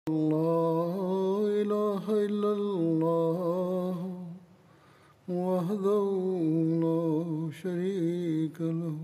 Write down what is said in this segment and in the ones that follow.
لا إله إلا الله وحده لا شريك له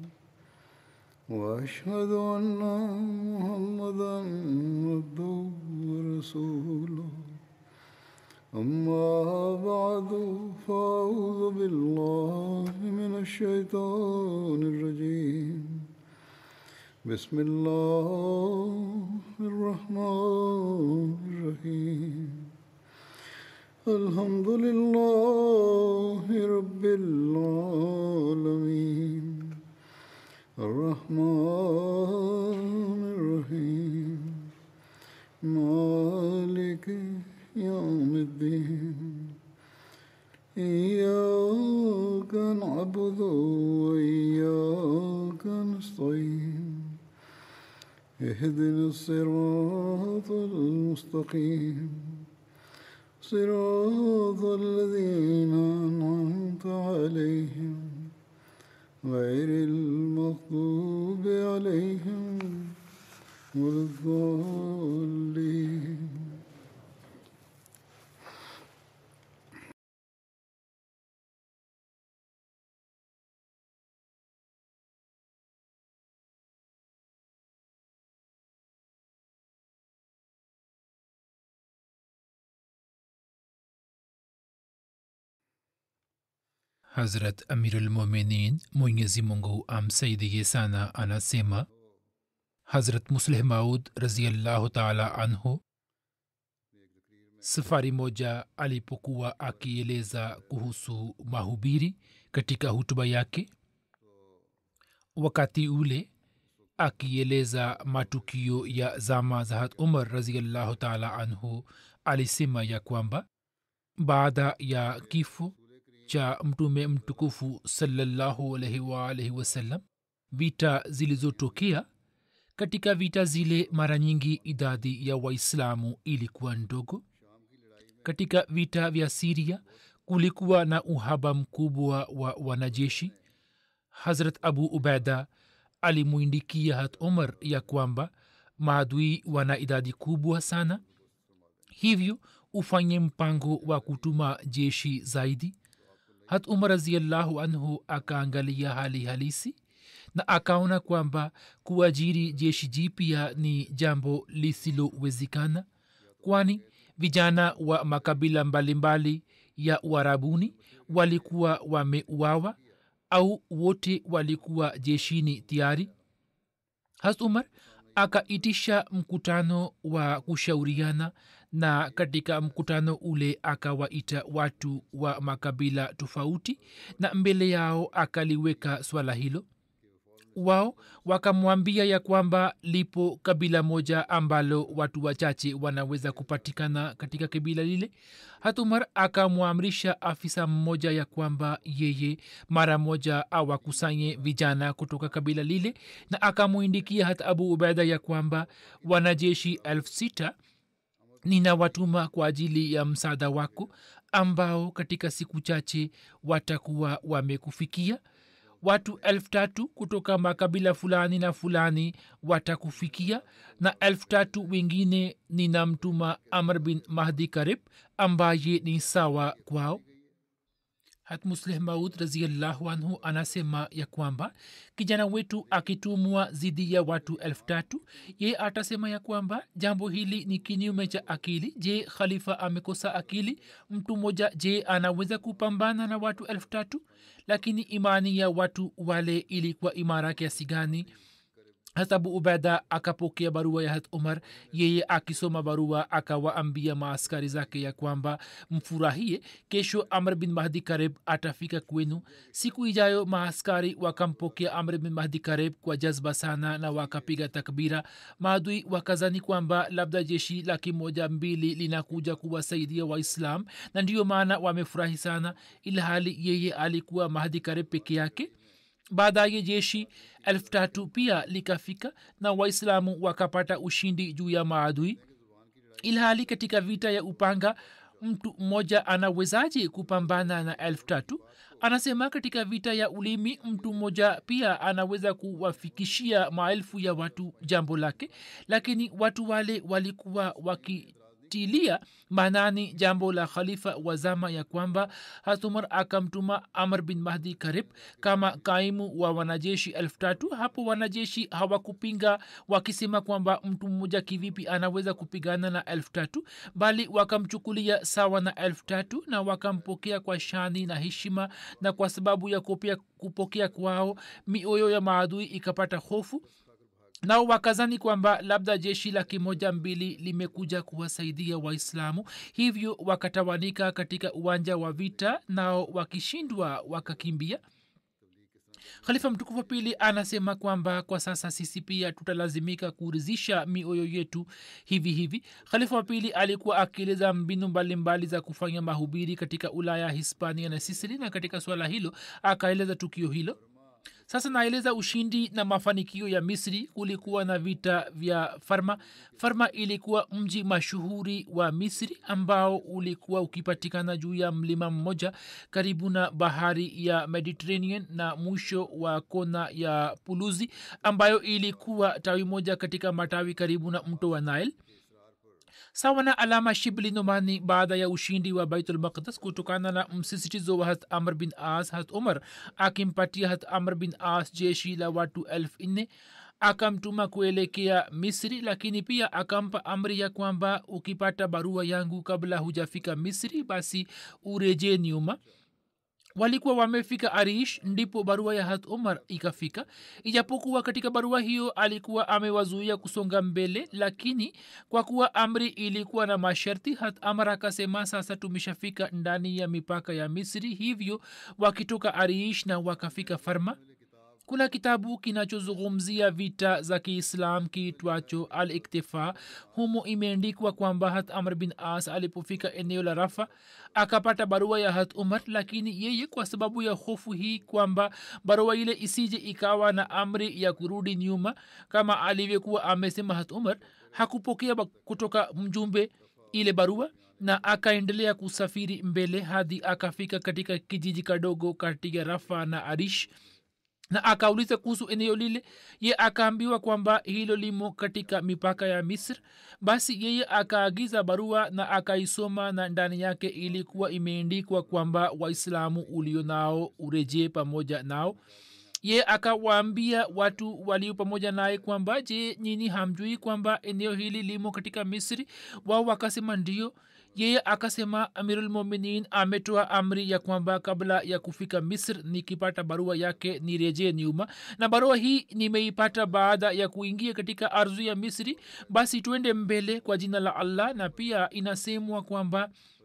وأشهد أن محمدا عبده ورسوله أما بعد فأعوذ بالله من الشيطان الرجيم بسم الله الرحمن الرحيم الحمد لله رب العالمين الرحمن الرحيم مالك يوم الدين إياك نعبد وإياك نستعين اهدنا الصراط المستقيم صراط الذين أنعمت عليهم غير المغضوب عليهم ولا الضالين hazrat amirulmuminin mwenyezi mungu amsaidie sana anasema hazrat musleh maud raziallahu taala anhu safari moja alipokuwa akieleza kuhusu mahubiri katika hutuba yake wakati ule akieleza matukio ya zama za hat umar raziallahu taala anhu alisema ya kwamba baada ya kifo cha mtume mtukufu salallahu alaihi waalaihi wasallam vita zilizotokea katika vita zile mara nyingi idadi ya waislamu ilikuwa ndogo katika vita vya siria kulikuwa na uhaba mkubwa wa wanajeshi hazrat abu ubaida alimwindikia hat umar ya kwamba maadui wana idadi kubwa sana hivyo ufanye mpango wa kutuma jeshi zaidi hat umar raziallahu anhu akaangalia hali halisi na akaona kwamba kuajiri jeshi jipya ni jambo lisilowezekana kwani vijana wa makabila mbalimbali mbali ya uarabuni walikuwa wameuawa au wote walikuwa jeshini tayari has umar akaitisha mkutano wa kushauriana na katika mkutano ule akawaita watu wa makabila tofauti na mbele yao akaliweka swala hilo wao wakamwambia ya kwamba lipo kabila moja ambalo watu wachache wanaweza kupatikana katika kabila lile hatumar akamwamrisha afisa mmoja ya kwamba yeye mara moja awakusanye vijana kutoka kabila lile na akamwindikia hata abu ubaida ya kwamba wanajeshi elfu sita ninawatuma kwa ajili ya msaada wako ambao katika siku chache watakuwa wamekufikia watu elfu tatu kutoka makabila fulani na fulani watakufikia na elfu tatu wengine ninamtuma amr bin mahdi karib ambaye ni sawa kwao hatmusleh maud raziallahu anhu anasema ya kwamba kijana wetu akitumwa zidi ya watu elfu tatu ye atasema ya kwamba jambo hili ni kinyume cha akili je khalifa amekosa akili mtu mmoja je anaweza kupambana na watu elfu tatu lakini imani ya watu wale ilikuwa imara kiasi gani hata abu ubaida akapokea barua ya hat umar yeye akisoma barua akawaambia maaskari zake ya kwamba mfurahie kesho amr bin mahdi kareb atafika kwenu siku ijayo maaskari wakampokea amr bin mahdi kareb kwa jazba sana na wakapiga takbira maadui wakazani kwamba labda jeshi laki moja mbili linakuja kuwasaidia waislam na ndiyo maana wamefurahi sana ilhali yeye alikuwa mahdi kareb peke yake baadaye jeshi elfu tatu pia likafika na waislamu wakapata ushindi juu ya maadui ilhali katika vita ya upanga mtu mmoja anawezaje kupambana na elfu tatu anasema katika vita ya ulimi mtu mmoja pia anaweza kuwafikishia maelfu ya watu jambo lake lakini watu wale walikuwa wakitilia maanani jambo la khalifa wa zama ya kwamba hatumar akamtuma amr bin mahdi karib kama kaimu wa wanajeshi elfu tatu hapo wanajeshi hawakupinga wakisema kwamba mtu mmoja kivipi anaweza kupigana na elfu tatu bali wakamchukulia sawa na elfu tatu na wakampokea kwa shani na heshima na kwa sababu ya kupia, kupokea kwao mioyo ya maadui ikapata hofu nao wakazani kwamba labda jeshi laki moja mbili limekuja kuwasaidia waislamu hivyo wakatawanika katika uwanja wa vita nao wakishindwa wakakimbia khalifa mtukufu wa pili anasema kwamba kwa sasa sisi pia tutalazimika kurizisha mioyo yetu hivi hivi khalifa wa pili alikuwa akieleza mbinu mbalimbali za kufanya mahubiri katika ulaya hispania na sisili na katika swala hilo akaeleza tukio hilo sasa naeleza ushindi na mafanikio ya misri kulikuwa na vita vya farma farma ilikuwa mji mashuhuri wa misri ambao ulikuwa ukipatikana juu ya mlima mmoja karibu na bahari ya mediterranean na mwisho wa kona ya puluzi ambayo ilikuwa tawi moja katika matawi karibu na mto wa nile sawa na alama shibli nomani baada ya ushindi wa baitul maqdas kutokana na msisitizo wa hat amr bin as hat umar akimpatia hat amr bin as jeshi la watu elfu nne akamtuma kuelekea misri lakini pia akampa amri ya kwamba ukipata barua yangu kabla hujafika misri basi urejee nyuma walikuwa wamefika arish ndipo barua ya hat umar ikafika ijapokuwa katika barua hiyo alikuwa amewazuia kusonga mbele lakini kwa kuwa amri ilikuwa na masharti hat amar akasema sasa tumeshafika ndani ya mipaka ya misri hivyo wakitoka arish na wakafika farma kuna kitabu kinachozungumzia vita za kiislam kiitwacho al iktifa humo imeandikwa kwamba hat amr bin as alipofika eneo la rafa akapata barua ya hat umar lakini yeye kwa sababu ya hofu hii kwamba barua ile isije ikawa na amri ya kurudi nyuma kama alivyokuwa amesema hat umar hakupokea kutoka mjumbe ile barua na akaendelea kusafiri mbele hadi akafika katika kijiji kadogo kati ya rafa na arish na akauliza kuhusu eneo lile ye akaambiwa kwamba hilo limo katika mipaka ya misr basi yeye akaagiza barua na akaisoma na ndani yake ilikuwa imeendikwa kwamba waislamu ulio nao urejee pamoja nao ye akawaambia watu walio pamoja naye kwamba je nyini hamjui kwamba eneo hili limo katika misri wao wakasema ndio yeye akasema amirulmuminin ametoa amri ya kwamba kabla ya kufika misr nikipata barua yake nirejee nyuma na barua hii nimeipata baada ya kuingia katika ardhi ya misri basi twende mbele kwa jina la allah na pia inasemwa kwamba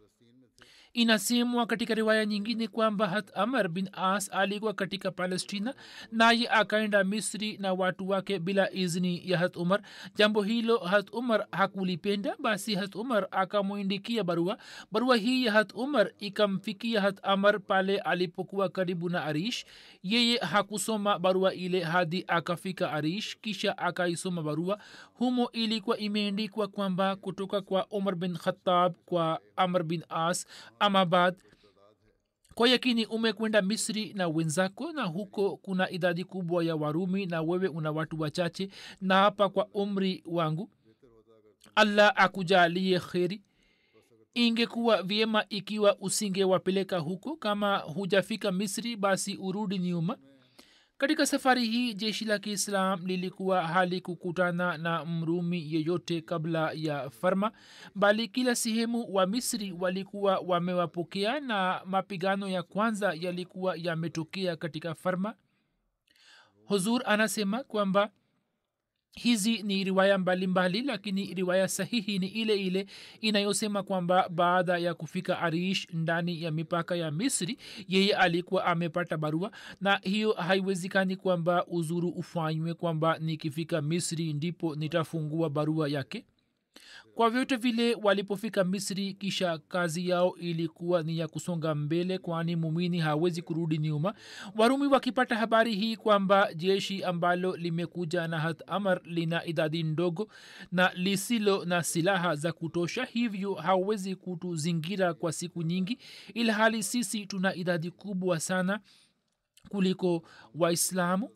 inasemwa katika riwaya nyingine kwamba hat amar bin as alikuwa katika palestina naye akaenda misri na watu wake bila izni ya hat umar jambo hilo hat umar hakulipenda basi hat umar akamwindikia barua barua hii ya hat umar ikamfikia hat amar pale alipokuwa karibu na arish yeye hakusoma barua ile hadi akafika arish kisha akaisoma barua humo ilikuwa imeendikwa kwamba kutoka kwa umar bin khatab kwa amr bin as amabad kwa yakini umekwenda misri na wenzako na huko kuna idadi kubwa ya warumi na wewe una watu wachache na hapa kwa umri wangu allah akujalie kheri ingekuwa vyema ikiwa usingewapeleka huko kama hujafika misri basi urudi nyuma katika safari hii jeshi la kiislam lilikuwa hali kukutana na mrumi yeyote kabla ya farma bali kila sehemu wa misri walikuwa wamewapokea na mapigano ya kwanza yalikuwa yametokea katika farma huzur anasema kwamba hizi ni riwaya mbalimbali mbali, lakini riwaya sahihi ni ile ile inayosema kwamba baada ya kufika arish ndani ya mipaka ya misri yeye alikuwa amepata barua na hiyo haiwezekani kwamba uzuru ufanywe kwamba nikifika misri ndipo nitafungua barua yake kwa vyote vile walipofika misri kisha kazi yao ilikuwa ni ya kusonga mbele kwani mumini hawezi kurudi nyuma warumi wakipata habari hii kwamba jeshi ambalo limekuja na hat amar lina idadi ndogo na lisilo na silaha za kutosha hivyo hawezi kutuzingira kwa siku nyingi ila hali sisi tuna idadi kubwa sana kuliko waislamu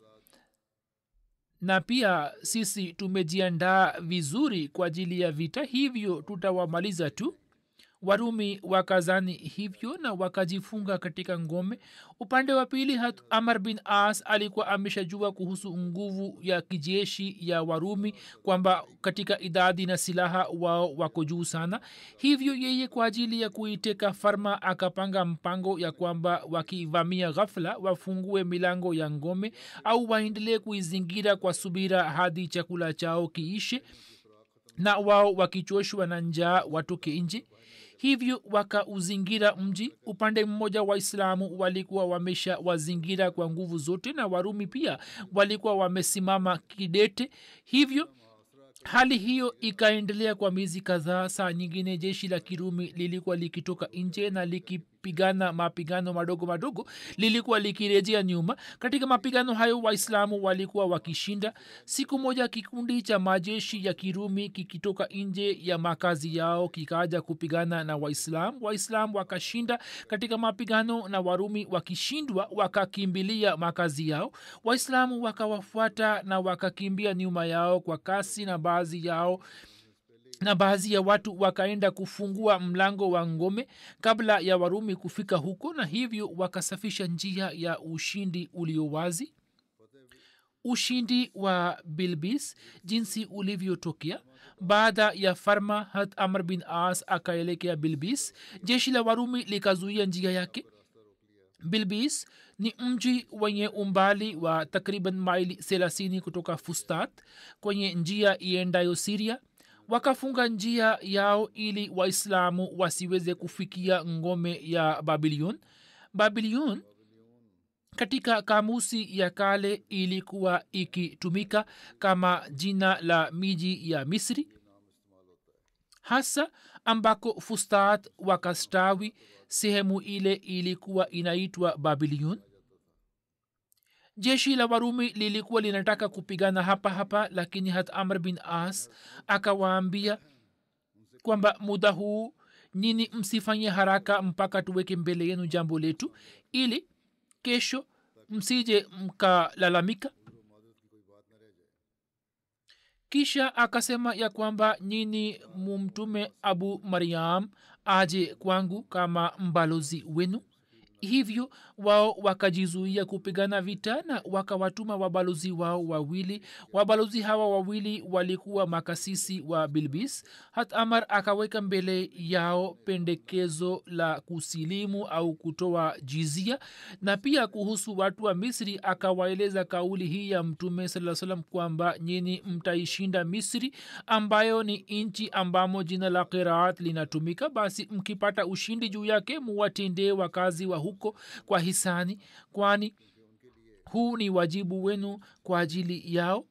na pia sisi tumejiandaa vizuri kwa ajili ya vita hivyo tutawamaliza tu warumi wakazani hivyo na wakajifunga katika ngome upande wa pili hat amar bin as alikuwa ameshajua kuhusu nguvu ya kijeshi ya warumi kwamba katika idadi na silaha wao wako juu sana hivyo yeye kwa ajili ya kuiteka farma akapanga mpango ya kwamba wakivamia ghafla wafungue milango ya ngome au waendelee kuizingira kwa subira hadi chakula chao kiishe na wao wakichoshwa na njaa watoke nje hivyo wakauzingira mji upande mmoja waislamu walikuwa wamesha wazingira kwa nguvu zote na warumi pia walikuwa wamesimama kidete hivyo hali hiyo ikaendelea kwa miezi kadhaa saa nyingine jeshi la kirumi lilikuwa likitoka nje na likipigana mapigano madogo madogo lilikuwa likirejea nyuma katika mapigano hayo waislamu walikuwa wakishinda siku moja kikundi cha majeshi ya kirumi kikitoka nje ya makazi yao kikaja kupigana na waislamu waislamu wakashinda katika mapigano na warumi wakishindwa wakakimbilia makazi yao waislamu wakawafuata na wakakimbia nyuma yao kwa kasi na baadhi yao na baadhi ya watu wakaenda kufungua mlango wa ngome kabla ya warumi kufika huko na hivyo wakasafisha njia ya ushindi ulio wazi ushindi wa bilbis jinsi ulivyotokea baada ya farma hat amr bin as akaelekea bilbis jeshi la warumi likazuia njia yake bilbis ni mji wenye umbali wa takriban maili thelathini kutoka fustat kwenye njia iendayo siria wakafunga njia yao ili waislamu wasiweze kufikia ngome ya babilion babilion katika kamusi ya kale ilikuwa ikitumika kama jina la miji ya misri hasa ambako fustat wakastawi sehemu ile ilikuwa inaitwa babilion jeshi la warumi lilikuwa linataka kupigana hapa hapa lakini hat amr bin as akawaambia kwamba muda huu nini msifanye haraka mpaka tuweke mbele yenu jambo letu ili kesho msije mkalalamika kisha akasema ya kwamba nyini mumtume abu mariam aje kwangu kama mbalozi wenu hivyo wao wakajizuia kupigana vita na wakawatuma wabalozi wao wawili wabalozi hawa wawili walikuwa makasisi wa bilbis hat amar akaweka mbele yao pendekezo la kusilimu au kutoa jizia na pia kuhusu watu wa misri akawaeleza kauli hii ya mtume saa salam kwamba nyini mtaishinda misri ambayo ni nchi ambamo jina la qiraat linatumika basi mkipata ushindi juu yake muwatendee wakazi wa huko kwa hisani kwani huu ni wajibu wenu kwa ajili yao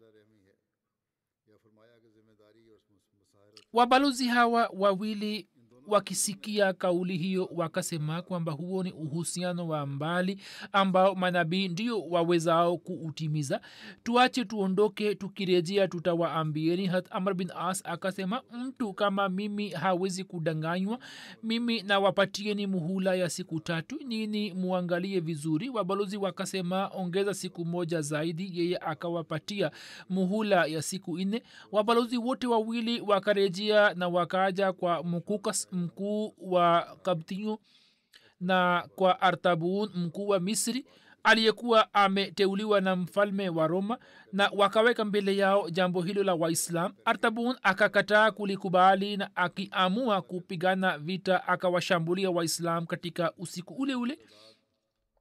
wabalozi hawa wawili wakisikia kauli hiyo wakasema kwamba huo ni uhusiano wa mbali ambao manabii ndio wawezao kuutimiza tuache tuondoke tukirejea tutawaambieni hat amr bin as akasema mtu kama mimi hawezi kudanganywa mimi nawapatieni muhula ya siku tatu nini muangalie vizuri wabalozi wakasema ongeza siku moja zaidi yeye akawapatia muhula ya siku nne wabalozi wote wawili wakarejea na wakaja kwa mukukas mkuu wa kabtinyo na kwa artabun mkuu wa misri aliyekuwa ameteuliwa na mfalme wa roma na wakaweka mbele yao jambo hilo la waislam artabun akakataa kulikubali na akiamua kupigana vita akawashambulia waislam katika usiku ule ule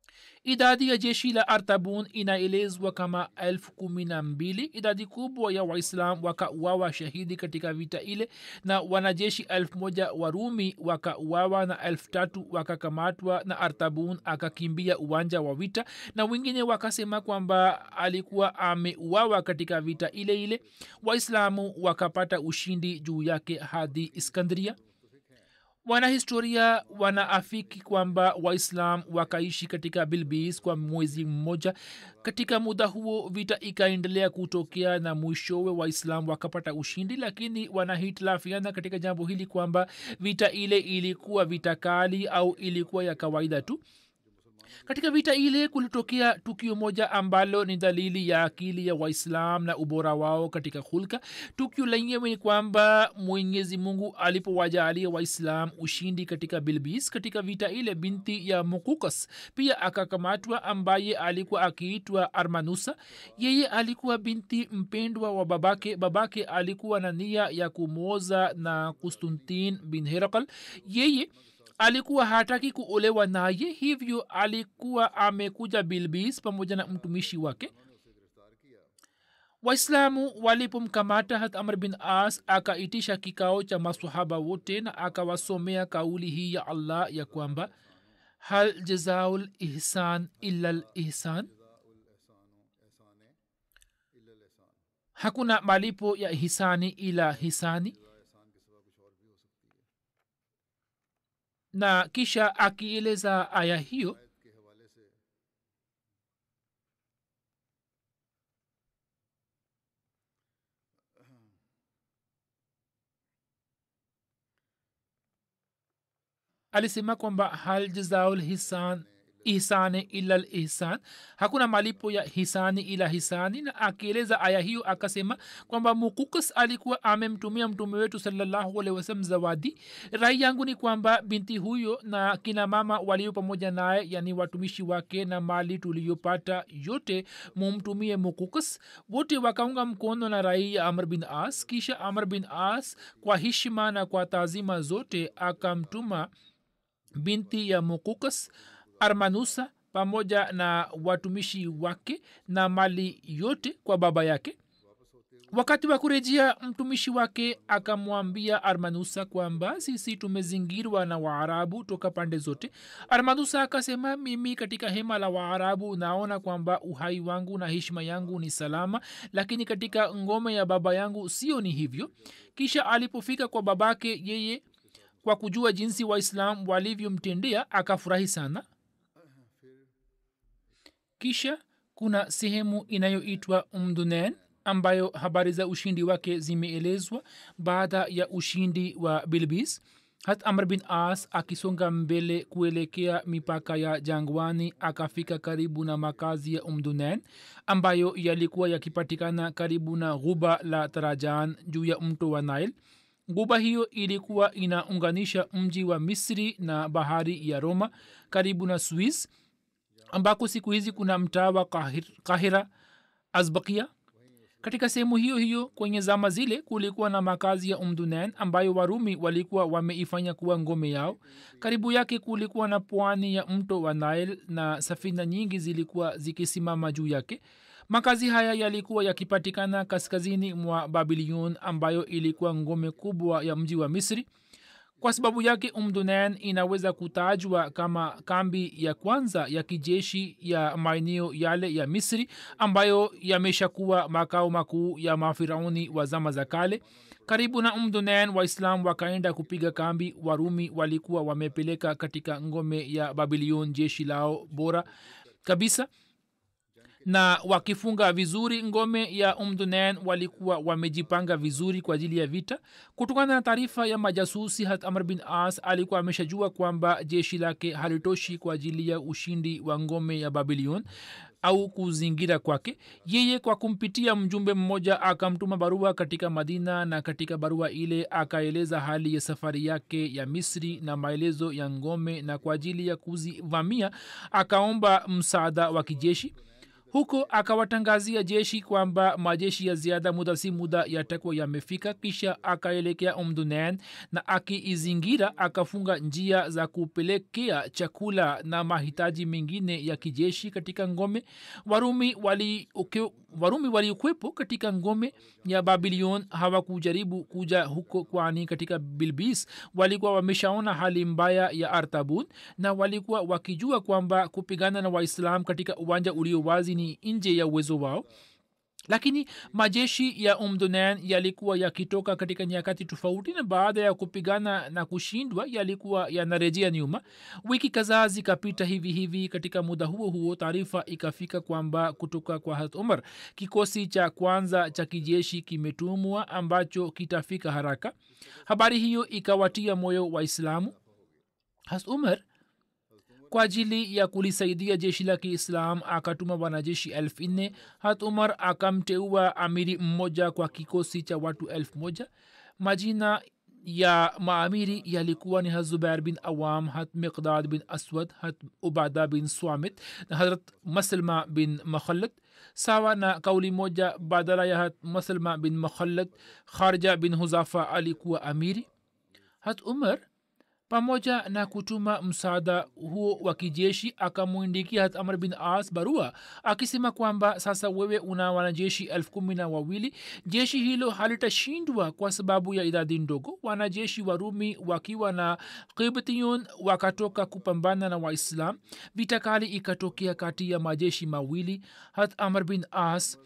idadi ya jeshi la artabun inaelezwa kama elfu kumi na mbili idadi kubwa ya waislam wakauawa shahidi katika vita ile na wanajeshi elfu moja warumi wakauawa na elfu tatu wakakamatwa na artabun akakimbia uwanja wa vita na wengine wakasema kwamba alikuwa ameuawa katika vita ile ile waislamu wakapata ushindi juu yake hadi iskandria wanahistoria wanaafiki kwamba waislam wakaishi katika bilbis kwa mwezi mmoja katika muda huo vita ikaendelea kutokea na mwishowe waislam wakapata ushindi lakini wanahitilafiana katika jambo hili kwamba vita ile ilikuwa vita kali au ilikuwa ya kawaida tu katika vita ile kulitokea tukio moja ambalo ni dalili ya akili ya waislam na ubora wao katika hulka tukio lenyewe ni kwamba mwenyezi mungu alipowajaalia waislam ushindi katika bilbis katika vita ile binti ya mukukas pia akakamatwa ambaye alikuwa akiitwa armanusa yeye alikuwa binti mpendwa wa babake babake alikuwa na nia ya kumwoza na kustuntin bin herakal yeye alikuwa hataki kuolewa naye hivyo alikuwa amekuja bilbis pamoja na mtumishi wake waislamu walipomkamata hat amr bin as akaitisha kikao cha masahaba wote na akawasomea kauli hii ya allah ya kwamba hal jazaul ihsan illa l ihsan hakuna malipo ya hisani ila hisani na kisha akieleza aya hiyo alisema kwamba hal jazaul hisan ihsani ila lihsan hakuna malipo ya hisani ila hisani na akieleza aya hiyo akasema kwamba mukukas alikuwa amemtumia mtume wetu salallahu alehi wasalam zawadi rai yangu ni kwamba binti huyo na kina mama walio pamoja naye yani watumishi wake na mali tuliyopata yote mumtumie mukukas wote wakaunga mkono na rai ya amr bin as kisha amr bin as kwa hishima na kwa taazima zote akamtuma binti ya mukukas armanusa pamoja na watumishi wake na mali yote kwa baba yake wakati wa kurejea mtumishi wake akamwambia armanusa kwamba sisi tumezingirwa na waarabu toka pande zote armanusa akasema mimi katika hema la waarabu naona kwamba uhai wangu na heshima yangu ni salama lakini katika ngome ya baba yangu sio ni hivyo kisha alipofika kwa babake yeye kwa kujua jinsi waislam walivyomtendea akafurahi sana kisha kuna sehemu inayoitwa umdunen ambayo habari za ushindi wake zimeelezwa baada ya ushindi wa bilbis hat amr bin as akisonga mbele kuelekea mipaka ya jangwani akafika karibu na makazi ya umdunen ambayo yalikuwa yakipatikana karibu na ghuba la tarajan juu ya mto wa nile guba hiyo ilikuwa inaunganisha mji wa misri na bahari ya roma karibu na swiss ambako siku hizi kuna mtaa wa kahir, kahira azbakia katika sehemu hiyo hiyo kwenye zama zile kulikuwa na makazi ya umdunen ambayo warumi walikuwa wameifanya kuwa ngome yao karibu yake kulikuwa na pwani ya mto wa nile na safina nyingi zilikuwa zikisimama juu yake makazi haya yalikuwa yakipatikana kaskazini mwa babilion ambayo ilikuwa ngome kubwa ya mji wa misri kwa sababu yake umdunen inaweza kutajwa kama kambi ya kwanza ya kijeshi ya maeneo yale ya misri ambayo yameshakuwa makao makuu ya mafirauni wa zama za kale karibu na umdunen waislam wakaenda kupiga kambi warumi walikuwa wamepeleka katika ngome ya babilion jeshi lao bora kabisa na wakifunga vizuri ngome ya umdunen walikuwa wamejipanga vizuri kwa ajili ya vita kutokana na taarifa ya majasusi hat amr bin as alikuwa ameshajua kwamba jeshi lake halitoshi kwa ajili ya ushindi wa ngome ya babilion au kuzingira kwake yeye kwa kumpitia mjumbe mmoja akamtuma barua katika madina na katika barua ile akaeleza hali ya safari yake ya misri na maelezo ya ngome na kwa ajili ya kuzivamia akaomba msaada wa kijeshi huko akawatangazia jeshi kwamba majeshi ya ziada muda si muda yatakuwa yamefika kisha akaelekea umdunen na akiizingira akafunga njia za kupelekea chakula na mahitaji mengine ya kijeshi katika ngome warumi wali uke, warumi waliokwepo katika ngome ya babilion hawakujaribu kuja huko kwani katika bilbis walikuwa wameshaona hali mbaya ya artabun na walikuwa wakijua kwamba kupigana na waislam katika uwanja ulio wazi ni nje ya uwezo wao lakini majeshi ya umdunan yalikuwa yakitoka katika nyakati tofauti na baada ya kupigana na kushindwa yalikuwa yanarejea nyuma wiki kadhaa zikapita hivi hivi katika muda huo huo taarifa ikafika kwamba kutoka kwa hat umar kikosi cha kwanza cha kijeshi kimetumwa ambacho kitafika haraka habari hiyo ikawatia moyo waislamu has umar kwa ajili ya kulisaidia jeshi la kiislam akatuma wanajeshi elfu nne hat umar akamteua amiri mmoja kwa kikosi cha watu elfu moja majina ya maamiri yalikuwa ni hazubair bin awam hat miqdad bin aswad hat ubada bin swamit na hazrat maslma bin makhalad sawa na kauli moja badala ya hat maslma bin makhalad kharja bin huzafa alikuwa amiri hat umar pamoja na kutuma msaada huo wa kijeshi akamwindikia hat amr bin as barua akisema kwamba sasa wewe una wanajeshi elfu kumi na wawili jeshi hilo halitashindwa kwa sababu ya idadi ndogo wanajeshi warumi wakiwa na kibtiyun wakatoka kupambana na waislam vita kali ikatokea kati ya majeshi mawili hat amr bin as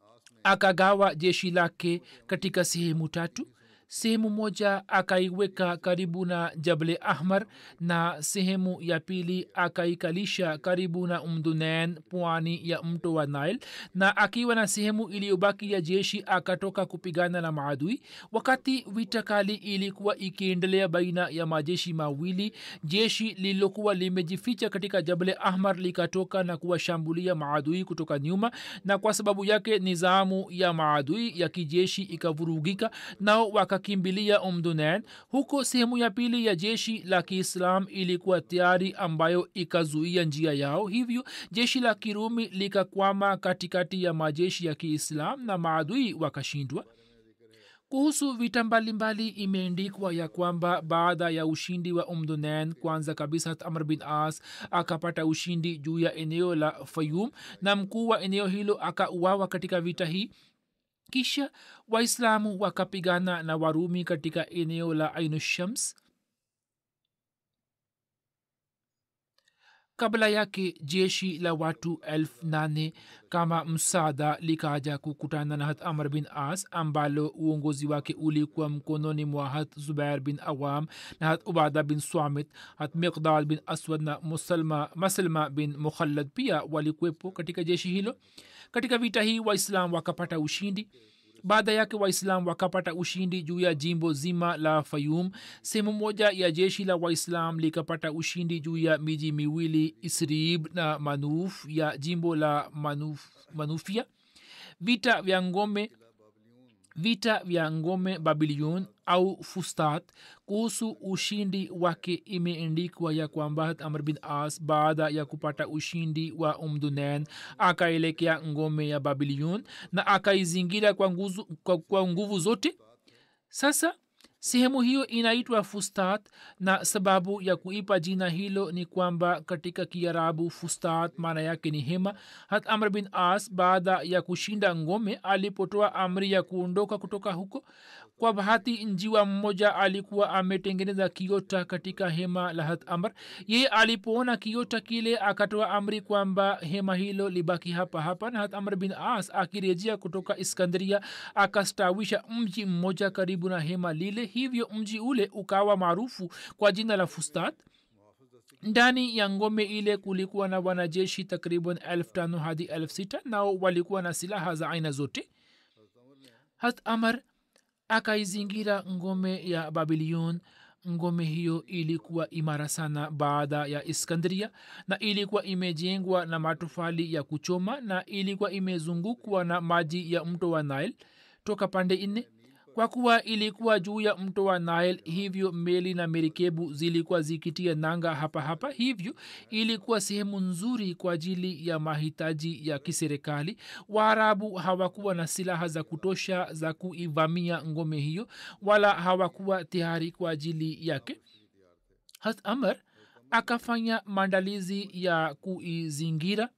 akagawa jeshi lake katika sehemu tatu sehemu moja akaiweka karibu na jable ahmar na sehemu ya pili akaikalisha karibu na umdunen pwani ya mto wa nile na akiwa na sehemu iliyobaki ya jeshi akatoka kupigana na maadui wakati vita kali ilikuwa ikiendelea baina ya majeshi mawili jeshi lililokuwa limejificha katika jable ahmar likatoka na kuwashambulia maadui kutoka nyuma na kwa sababu yake nizamu ya maadui ya kijeshi ikavurugika nao waka wakakimbilia umdunen huko sehemu ya pili ya jeshi la kiislam ilikuwa tayari ambayo ikazuia njia yao hivyo jeshi la kirumi likakwama katikati ya majeshi ya kiislam na maadui wakashindwa kuhusu vita mbalimbali imeendikwa ya kwamba baada ya ushindi wa umdunen kwanza kabisa amr bin as akapata ushindi juu ya eneo la fayum na mkuu wa eneo hilo akauawa katika vita hii kisha waislamu wakapigana na warumi katika eneo la ainushams kabla yake jeshi la watu elfu nane kama msaada likaja kukutana na hat amr bin as ambalo uongozi wake ulikuwa mkononi mwa hat zubair bin awam na hat ubada bin swamit hat miqdad bin aswad na musalma, maslma bin mukhallad pia walikuwepo katika jeshi hilo katika vita hii waislam wakapata ushindi baada yake waislam wakapata ushindi juu ya jimbo zima la fayum sehemu moja ya jeshi la waislam likapata ushindi juu ya miji miwili isrib na manuf ya jimbo la manuf, manufia vita vya ngome vita vya ngome babilion au fustat kuhusu ushindi wake imeendikwa ya kwamba amr bin as baada ya kupata ushindi wa umdunen akaelekea ngome ya babilion na akaizingira kwa, nguzu, kwa, kwa nguvu zote sasa sehemu hiyo inaitwa fustat na sababu ya kuipa jina hilo ni kwamba katika kiarabu fustat maana yake ni hema hat amr bin as baada ya kushinda ngome alipotoa amri ya kuondoka kutoka huko kwa bahati njiwa mmoja alikuwa ametengeneza kiota katika hema la hat amr yeye alipoona kiota kile akatoa amri kwamba hema hilo libaki hapa hapa na hat amr bin as akirejea kutoka iskandria akastawisha mji mmoja karibu na hema lile hivyo mji ule ukawa maarufu kwa jina la fustat ndani ya ngome ile kulikuwa na wanajeshi takriban elfu tano hadi elfu sita nao walikuwa na silaha za aina zote hat amar akaizingira ngome ya babilion ngome hiyo ilikuwa imara sana baada ya iskandria na ilikuwa imejengwa na matofali ya kuchoma na ilikuwa imezungukwa na maji ya mto wa nile toka pande nne kwa kuwa ilikuwa juu ya mto wa nile hivyo meli na merikebu zilikuwa zikitia nanga hapa hapa hivyo ilikuwa sehemu nzuri kwa ajili ya mahitaji ya kiserikali waarabu hawakuwa na silaha za kutosha za kuivamia ngome hiyo wala hawakuwa tayari kwa ajili yake hat amr akafanya maandalizi ya kuizingira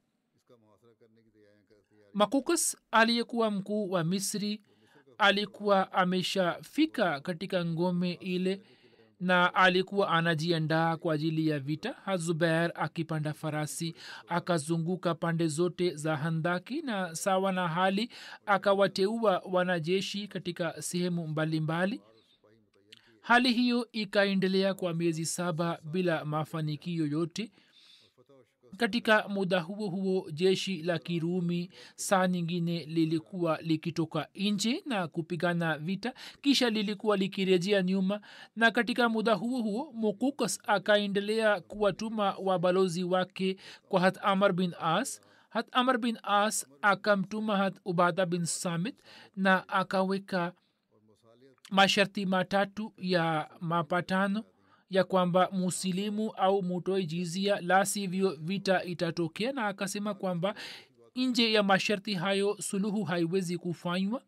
makukas aliyekuwa mkuu wa misri alikuwa ameshafika katika ngome ile na alikuwa anajiandaa kwa ajili ya vita hazubair akipanda farasi akazunguka pande zote za handaki na sawa na hali akawateua wanajeshi katika sehemu mbalimbali hali hiyo ikaendelea kwa miezi saba bila mafanikio yote katika muda huo huo jeshi la kirumi saa nyingine lilikuwa likitoka nje na kupigana vita kisha lilikuwa likirejea nyuma na katika muda huo huo mukukas akaendelea kuwatuma wabalozi wake kwa hat amar bin as hat amar bin as akamtuma hat ubada bin samit na akaweka masharti matatu ya mapatano ya kwamba musilimu au mutoe jizia la sivyo vita itatokea na akasema kwamba nje ya masharti hayo suluhu haiwezi kufanywa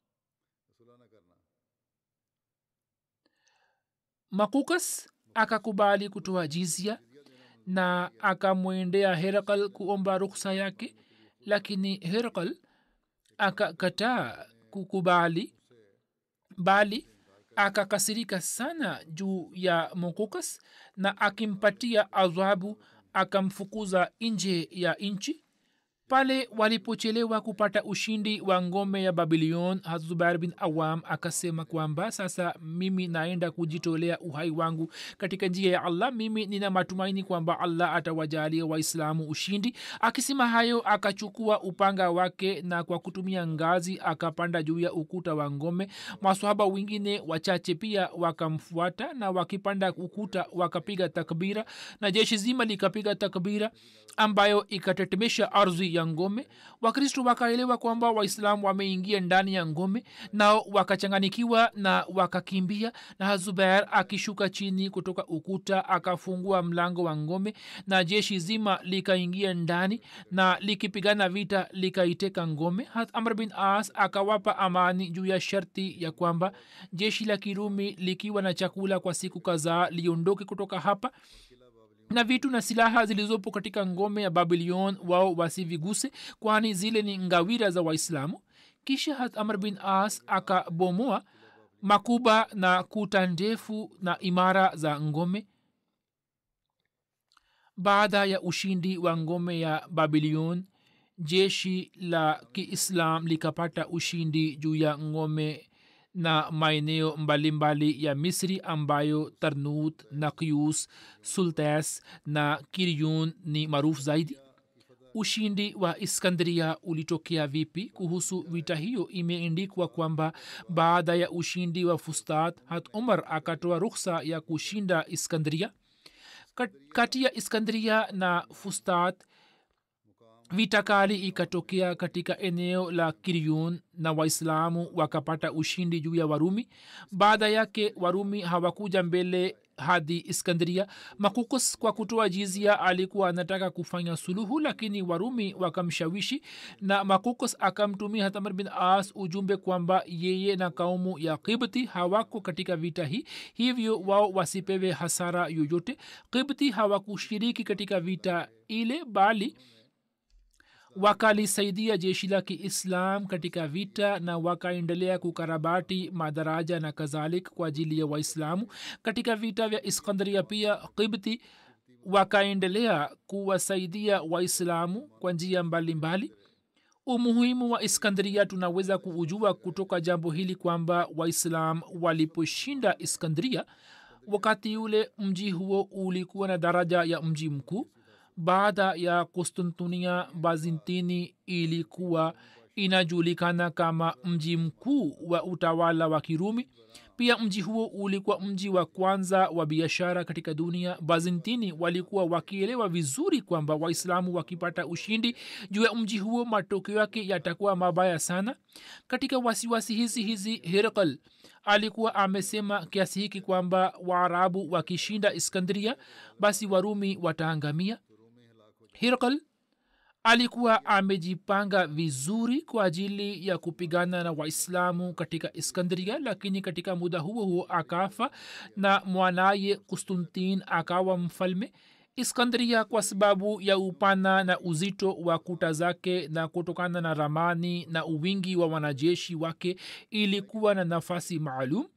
makukas akakubali kutoa jizia na akamwendea herakal kuomba ruksa yake lakini herakal akakataa kukubali bali akakasirika sana juu ya mokokas na akimpatia adhabu akamfukuza nje ya nchi pale walipochelewa kupata ushindi wa ngome ya babilion hazubair bin awam akasema kwamba sasa mimi naenda kujitolea uhai wangu katika njia ya allah mimi nina matumaini kwamba allah atawajalia waislamu ushindi akisema hayo akachukua upanga wake na kwa kutumia ngazi akapanda juu ya ukuta wa ngome maswahaba wengine wachache pia wakamfuata na wakipanda ukuta wakapiga takbira na jeshi zima likapiga takbira ambayo ikatetemesha ardhi ya ngome wakristo wakaelewa kwamba waislamu wameingia ndani ya ngome nao wakachanganikiwa na wakakimbia na zubair akishuka chini kutoka ukuta akafungua mlango wa ngome na jeshi zima likaingia ndani na likipigana vita likaiteka ngome hat amr bin as akawapa amani juu ya sharti ya kwamba jeshi la kirumi likiwa na chakula kwa siku kadhaa liondoke kutoka hapa na vitu na silaha zilizopo katika ngome ya babilion wao wasiviguse kwani zile ni ngawira za waislamu kisha hat amr bin as akabomoa makuba na kuta ndefu na imara za ngome baada ya ushindi wa ngome ya babilion jeshi la kiislam likapata ushindi juu ya ngome na maeneo mbalimbali ya misri ambayo tarnut nakyus sultas na kiryun ni maarufu zaidi ushindi wa iskandria ulitokea vipi kuhusu vita hiyo imeendikwa kwamba baada ya ushindi wa fustat hat umar akatoa ruksa ya kushinda iskandria kati ya iskandria na fustat vita kali ikatokea katika eneo la kiryun na waislamu wakapata ushindi juu ya warumi baada yake warumi hawakuja mbele hadi iskandria makukus kwa kutoa jizia alikuwa anataka kufanya suluhu lakini warumi wakamshawishi na makukus akamtumia hatamar bin as ujumbe kwamba yeye na kaumu ya kibti hawako katika vita hii hivyo wao wasipewe hasara yoyote kibti hawakushiriki katika vita ile bali wakalisaidia jeshi la kiislam katika vita na wakaendelea kukarabati madaraja na kadhalik kwa ajili ya waislamu katika vita vya iskandria pia kibti wakaendelea kuwasaidia waislamu kwa njia mbalimbali umuhimu wa iskandria tunaweza kuujua kutoka jambo hili kwamba waislam waliposhinda iskandria wakati ule mji huo ulikuwa na daraja ya mji mkuu baada ya konstantinia bazintini ilikuwa inajulikana kama mji mkuu wa utawala wa kirumi pia mji huo ulikuwa mji wa kwanza wa biashara katika dunia bazintini walikuwa wakielewa vizuri kwamba waislamu wakipata ushindi juu ya mji huo matokeo yake yatakuwa mabaya sana katika wasiwasi hizi hizi herkal alikuwa amesema kiasi hiki kwamba waarabu wakishinda iskandria basi warumi wataangamia hirkal alikuwa amejipanga vizuri kwa ajili ya kupigana na waislamu katika iskandria lakini katika muda huo huo akafa na mwanaye kustantin akawa mfalme iskandria kwa sababu ya upana na uzito wa kuta zake na kutokana na ramani na uwingi wa wanajeshi wake ilikuwa na nafasi maalum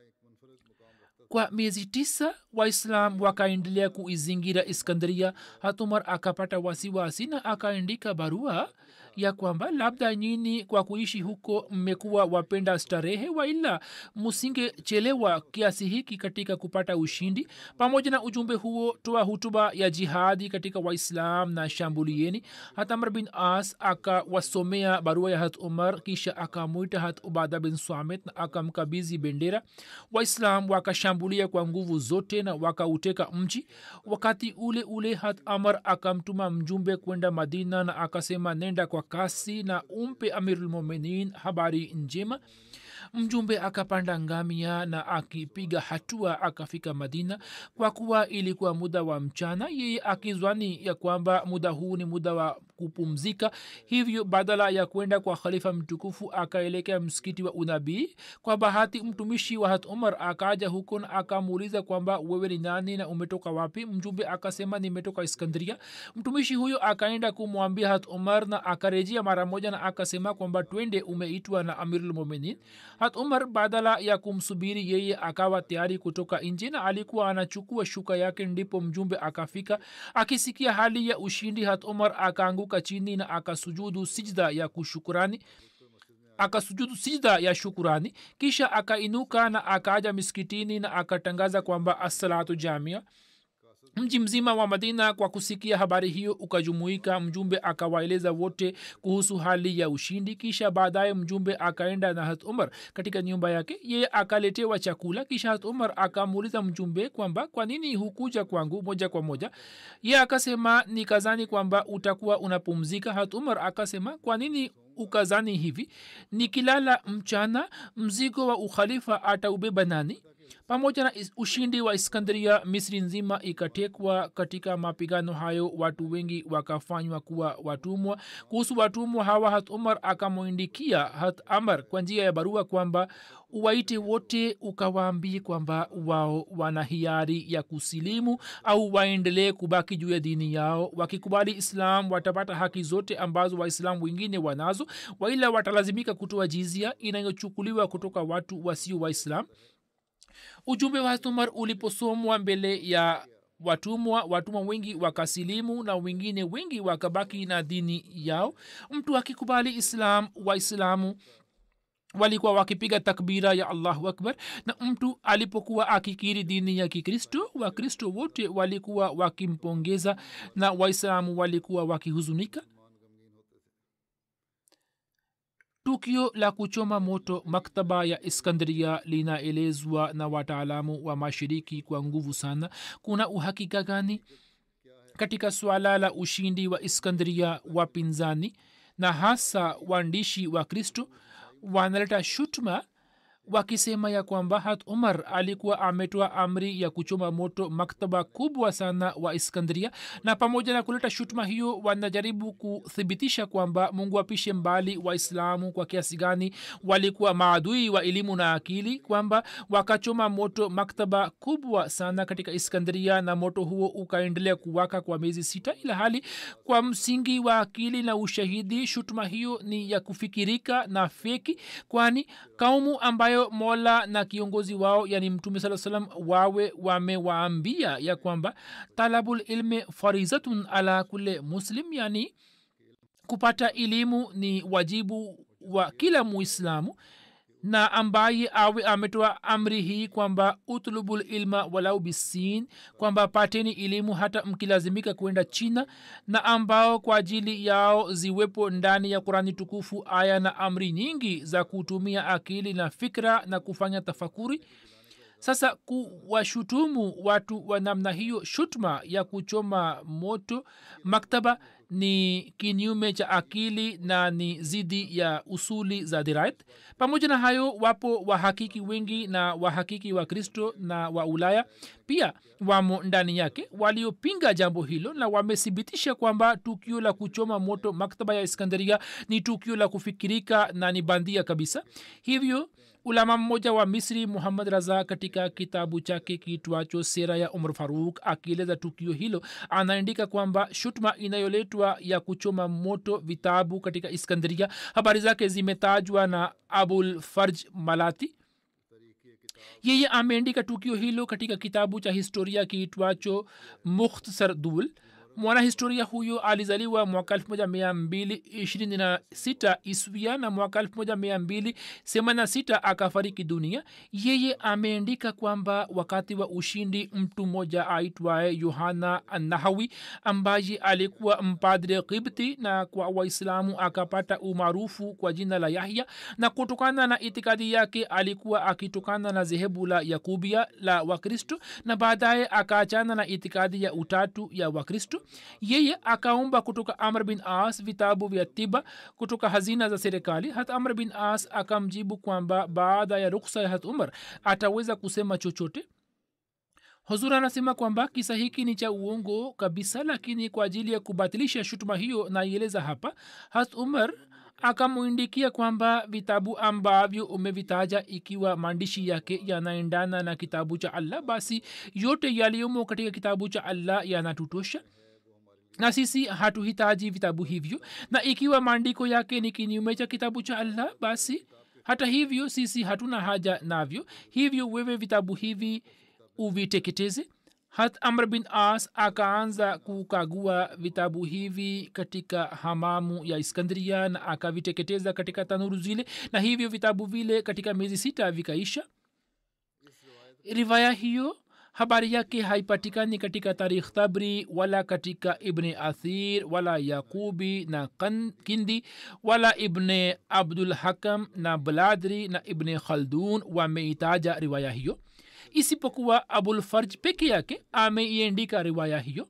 kwa miezi tisa waislam wakaendelea kuizingira iskandria hatumar akapata wasiwasi na akaandika barua ya kwamba labda nyini kwa kuishi huko mmekuwa wapenda starehe waila musingechelewa kiasi hiki katika kupata ushindi pamoja na ujumbe huo toa hutuba ya jihadi katika waislam na shambulieni hatamar bin as akawasomea barua ya hat umar kisha akamwita hat ubada bin swamit na akamkabizi bendera waislam wakashambulia kwa nguvu zote na wakauteka mji wakati ule ule hat amar akamtuma mjumbe kwenda madina na akasema nenda kwa kasi na umpe amirulmuminin habari njema mjumbe akapanda ngamia na akipiga hatua akafika madina kwa kuwa ilikuwa muda wa mchana yeye akizwani ya kwamba muda huu ni muda wa kupumzika hivyo badala ya kwenda kwa khalifa mtukufu akaelekea msikiti wa unabii kwa bahati mtumishi wa hat umar akaja huko na akamuuliza kwamba wewe ni nani na umetoka wapi mjumbe akasema nimetoka iskandria mtumishi huyo akaenda kumwambia hat umar na akarejea mara moja na akasema kwamba twende umeitwa na amirulmuminin hat umar badala ya kumsubiri yeye akawa tayari kutoka nje na alikuwa anachukua shuka yake ndipo mjumbe akafika akisikia hali ya ushindi hat umar akaanguka chini na akasujudu sijda ya kushukurani akasujudu sijda ya shukurani kisha akainuka na akaja miskitini na akatangaza kwamba assalatu jamia mji mzima wa madina kwa kusikia habari hiyo ukajumuika mjumbe akawaeleza wote kuhusu hali ya ushindi kisha baadaye mjumbe akaenda na hat umar katika nyumba yake yeye akaletewa chakula kisha hat umar akamuuliza mjumbe kwamba kwa nini hukuja kwangu moja kwa moja ye akasema ni kazani kwamba utakuwa unapumzika hat umar akasema kwa nini ukazani hivi nikilala mchana mzigo wa ukhalifa ataubeba nani pamoja na ushindi wa iskandria misri nzima ikatekwa katika mapigano hayo watu wengi wakafanywa kuwa watumwa kuhusu watumwa hawa hat umar akamwindikia hat amar kwa njia ya barua kwamba uwaite wote ukawaambie kwamba wao wana hiari ya kusilimu au waendelee kubaki juu ya dini yao wakikubali islam watapata haki zote ambazo waislamu wengine wanazo waila watalazimika kutoa jizia inayochukuliwa kutoka watu wasio waislam ujumbe wa umar uliposomwa mbele ya watumwa watumwa wengi wakasilimu na wengine wengi wakabaki na dini yao mtu akikubali islam waislamu walikuwa wakipiga takbira ya allahu akbar na mtu alipokuwa akikiri dini ya kikristo wakristo wote walikuwa wakimpongeza na waislamu walikuwa wakihuzunika tukio la kuchoma moto maktaba ya iskandria linaelezwa na wataalamu wa mashiriki kwa nguvu sana kuna uhakika gani katika swala la ushindi wa iskandria wapinzani na hasa waandishi wa kristo wanaleta shutuma wakisema ya kwamba hat umar alikuwa ametoa amri ya kuchoma moto maktaba kubwa sana wa iskandria na pamoja na kuleta shutuma hiyo wanajaribu kuthibitisha kwamba mungu apishe mbali waislamu kwa kiasi gani walikuwa maadui wa elimu na akili kwamba wakachoma moto maktaba kubwa sana katika iskandria na moto huo ukaendelea kuwaka kwa miezi sita ila hali kwa msingi wa akili na ushahidi shutuma hiyo ni ya kufikirika na feki kwani kaumu ambayo ambayo mola na kiongozi wao yani mtume saa salam wawe wamewaambia ya kwamba talabul ilmi farizatun ala kule muslim yani kupata elimu ni wajibu wa kila muislamu na ambaye awe ametoa amri hii kwamba utlubu lilma walau bisin kwamba pateni elimu hata mkilazimika kwenda china na ambao kwa ajili yao ziwepo ndani ya kurani tukufu aya na amri nyingi za kutumia akili na fikra na kufanya tafakuri sasa kuwashutumu watu wa namna hiyo shutma ya kuchoma moto maktaba ni kinyume cha akili na ni zidi ya usuli za dirayat pamoja na hayo wapo wahakiki wengi na wahakiki wa kristo na wa ulaya pia wamo ndani yake waliopinga jambo hilo na wamethibitisha kwamba tukio la kuchoma moto maktaba ya iskandaria ni tukio la kufikirika na ni bandia kabisa hivyo ulama mmoja wa misri muhammad raza katika kitabu chake kiitwacho sera ya umar faruk akieleza tukio hilo anaandika kwamba shutma inayoletwa ya kuchoma moto vitabu katika iskandaria habari zake zimetajwa na abul farj malati yeye ameandika tukio hilo katika kitabu cha historia kiitwacho mukhtasar dul mwanahistoria huyo alizaliwa mwaka 1226 iswia na mwaka 1286 akafariki dunia yeye ameandika kwamba wakati wa ushindi mtu mmoja aitwaye yohana nahawi ambaye alikuwa mpadre kibti na kwa waislamu akapata umaarufu kwa jina la yahya na kutokana na itikadi yake alikuwa akitokana na dhehebu la yakubia la wakristo na baadaye akaachana na itikadi ya utatu ya wakristo yeye akaomba kutoka amr bin as vitabu vya tiba kutoka hazina za serikali hata amr bin as akamjibu kwamba baada ya ruksa ya hat umar ataweza kusema chochote huzur anasema kwamba kisa hiki ni cha uongo kabisa lakini kwa ajili ya kubatilisha shutuma hiyo naieleza hapa hat umar akamwindikia kwamba vitabu ambavyo umevitaja ikiwa maandishi yake yanaendana na kitabu cha allah basi yote yaliyomo katika kitabu cha allah yanatutosha na sisi hatuhitaji vitabu hivyo na ikiwa maandiko yake ni kinyume cha kitabu cha allah basi hata hivyo sisi hatuna haja navyo hivyo wewe vitabu hivi uviteketeze hat amr bin as akaanza kukagua vitabu hivi katika hamamu ya iskandria na akaviteketeza katika tanuru zile na hivyo vitabu vile katika miezi sita vikaisha rivaya hiyo habari yake haipatikani katika tarikh tabri wala katika ibne athir wala yaqubi na kan, kindi wala ibne abdul hakam na bladri na ibne khaldun wameitaja riwaya hiyo isipokuwa abulfarj peke yake ameiandika riwaya hiyo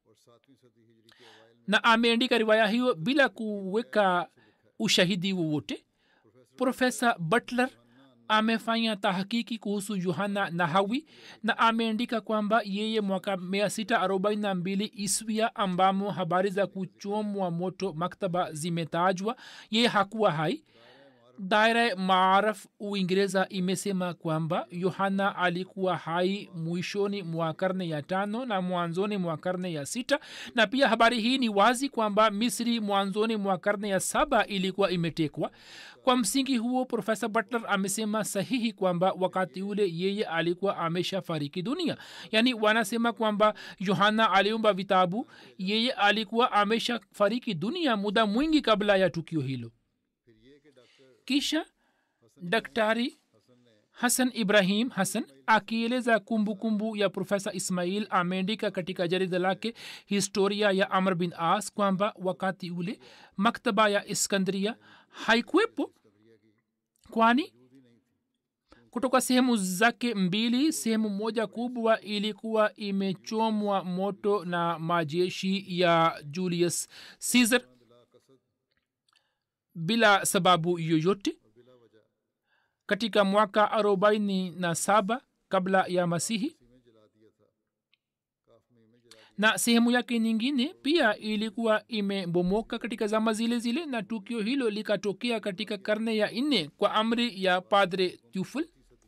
na ameandika riwaya hiyo bila kuweka ushahidi wowote profesa butler amefanya tahakiki kuhusu yohana nahawi na ameandika kwamba yeye mwaka 642 iswia ambamo habari za kuchomwa moto maktaba zimetajwa yeye hakuwa hai daira maaraf uingereza imesema kwamba yohana alikuwa hai mwishoni mwa karne ya tano na mwanzoni mwa karne ya sita na pia habari hii ni wazi kwamba misri mwanzoni mwa karne ya saba ilikuwa imetekwa kwa msingi huo profesa butler amesema sahihi kwamba wakati ule yeye alikuwa ameshafariki dunia yaani wanasema kwamba yohana aliumba vitabu yeye alikuwa ameshafariki dunia muda mwingi kabla ya tukio hilo kisha daktari hasan ibrahim hasan akieleza kumbukumbu ya profesa ismail ameandika katika jarida lake historia ya amr bin as kwamba wakati ule maktaba ya iskandria haikuwepo kwani kutoka sehemu zake mbili sehemu moja kubwa ilikuwa imechomwa moto na majeshi ya julius caesar bila sababu yoyote katika mwaka arobaini na saba kabla ya masihi na sehemu yake nyingine pia ilikuwa imebomoka katika zama zile zile na tukio hilo likatokea katika karne ya nne kwa amri ya padre tuful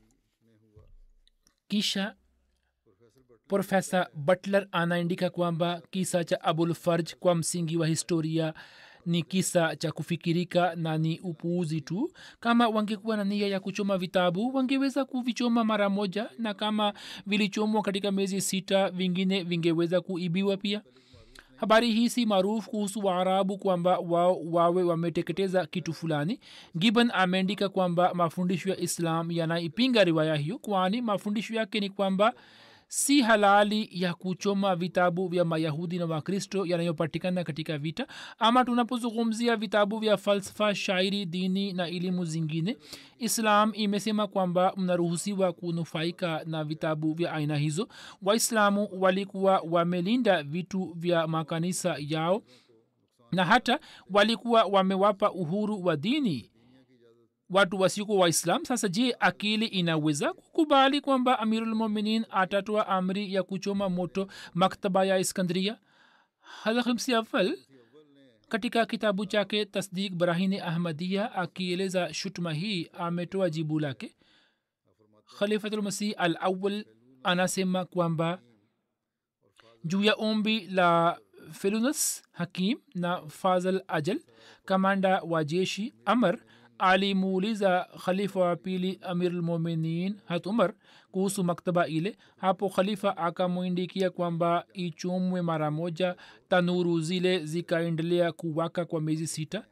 kisha profesa butler anaandika kwamba kisa cha abul farj kwa msingi wa historia ni kisa cha kufikirika na ni upuuzi tu kama wangekuwa na nia ya kuchoma vitabu wangeweza kuvichoma mara moja na kama vilichomwa katika miezi sita vingine vingeweza kuibiwa pia habari hii si maarufu kuhusu waarabu kwamba wao wawe wameteketeza kitu fulani gibbon ameandika kwamba mafundisho ya islam yanaipinga riwaya hiyo kwani mafundisho yake ni kwamba si halali ya kuchoma vitabu vya mayahudi na wakristo yanayopatikana katika vita ama tunapozungumzia vitabu vya falsafa shairi dini na elimu zingine islam imesema kwamba mnaruhusiwa kunufaika na vitabu vya aina hizo waislamu walikuwa wamelinda vitu vya makanisa yao na hata walikuwa wamewapa uhuru wa dini watu wasiko waislam sasa je akili inaweza kukubali kwamba amirulmuminin atatoa amri ya kuchoma moto maktaba ya iskandria hadhimsi awal katika kitabu chake tasdik brahini ahmadia akieleza shutuma hii ametoa jibu lake khalifatulmasih al awal anasema kwamba juu ya ombi la felunus hakim na fazal ajal kamanda wa jeshi amr alimuuliza khalifa wa pili amirulmuminin hat umar kuhusu maktaba ile hapo khalifa akamwindikia kwamba ichomwe mara moja tanuru zile zikaendelea kuwaka kwa miezi sita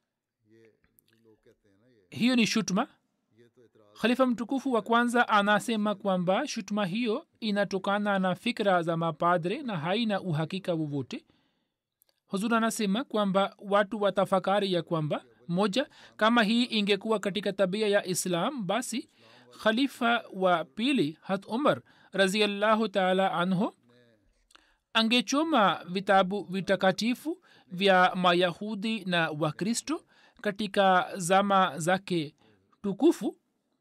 hiyo ni shutma khalifa mtukufu wa kwanza anasema kwamba shutuma hiyo inatokana na fikra za mapadre na haina uhakika wowote huzur anasema kwamba watu watafakari ya kwamba moja kama hii ingekuwa katika tabia ya islam basi khalifa wa pili hat umar raziallahu taala anhu angechoma vitabu vitakatifu vya mayahudi na wakristo katika zama zake tukufu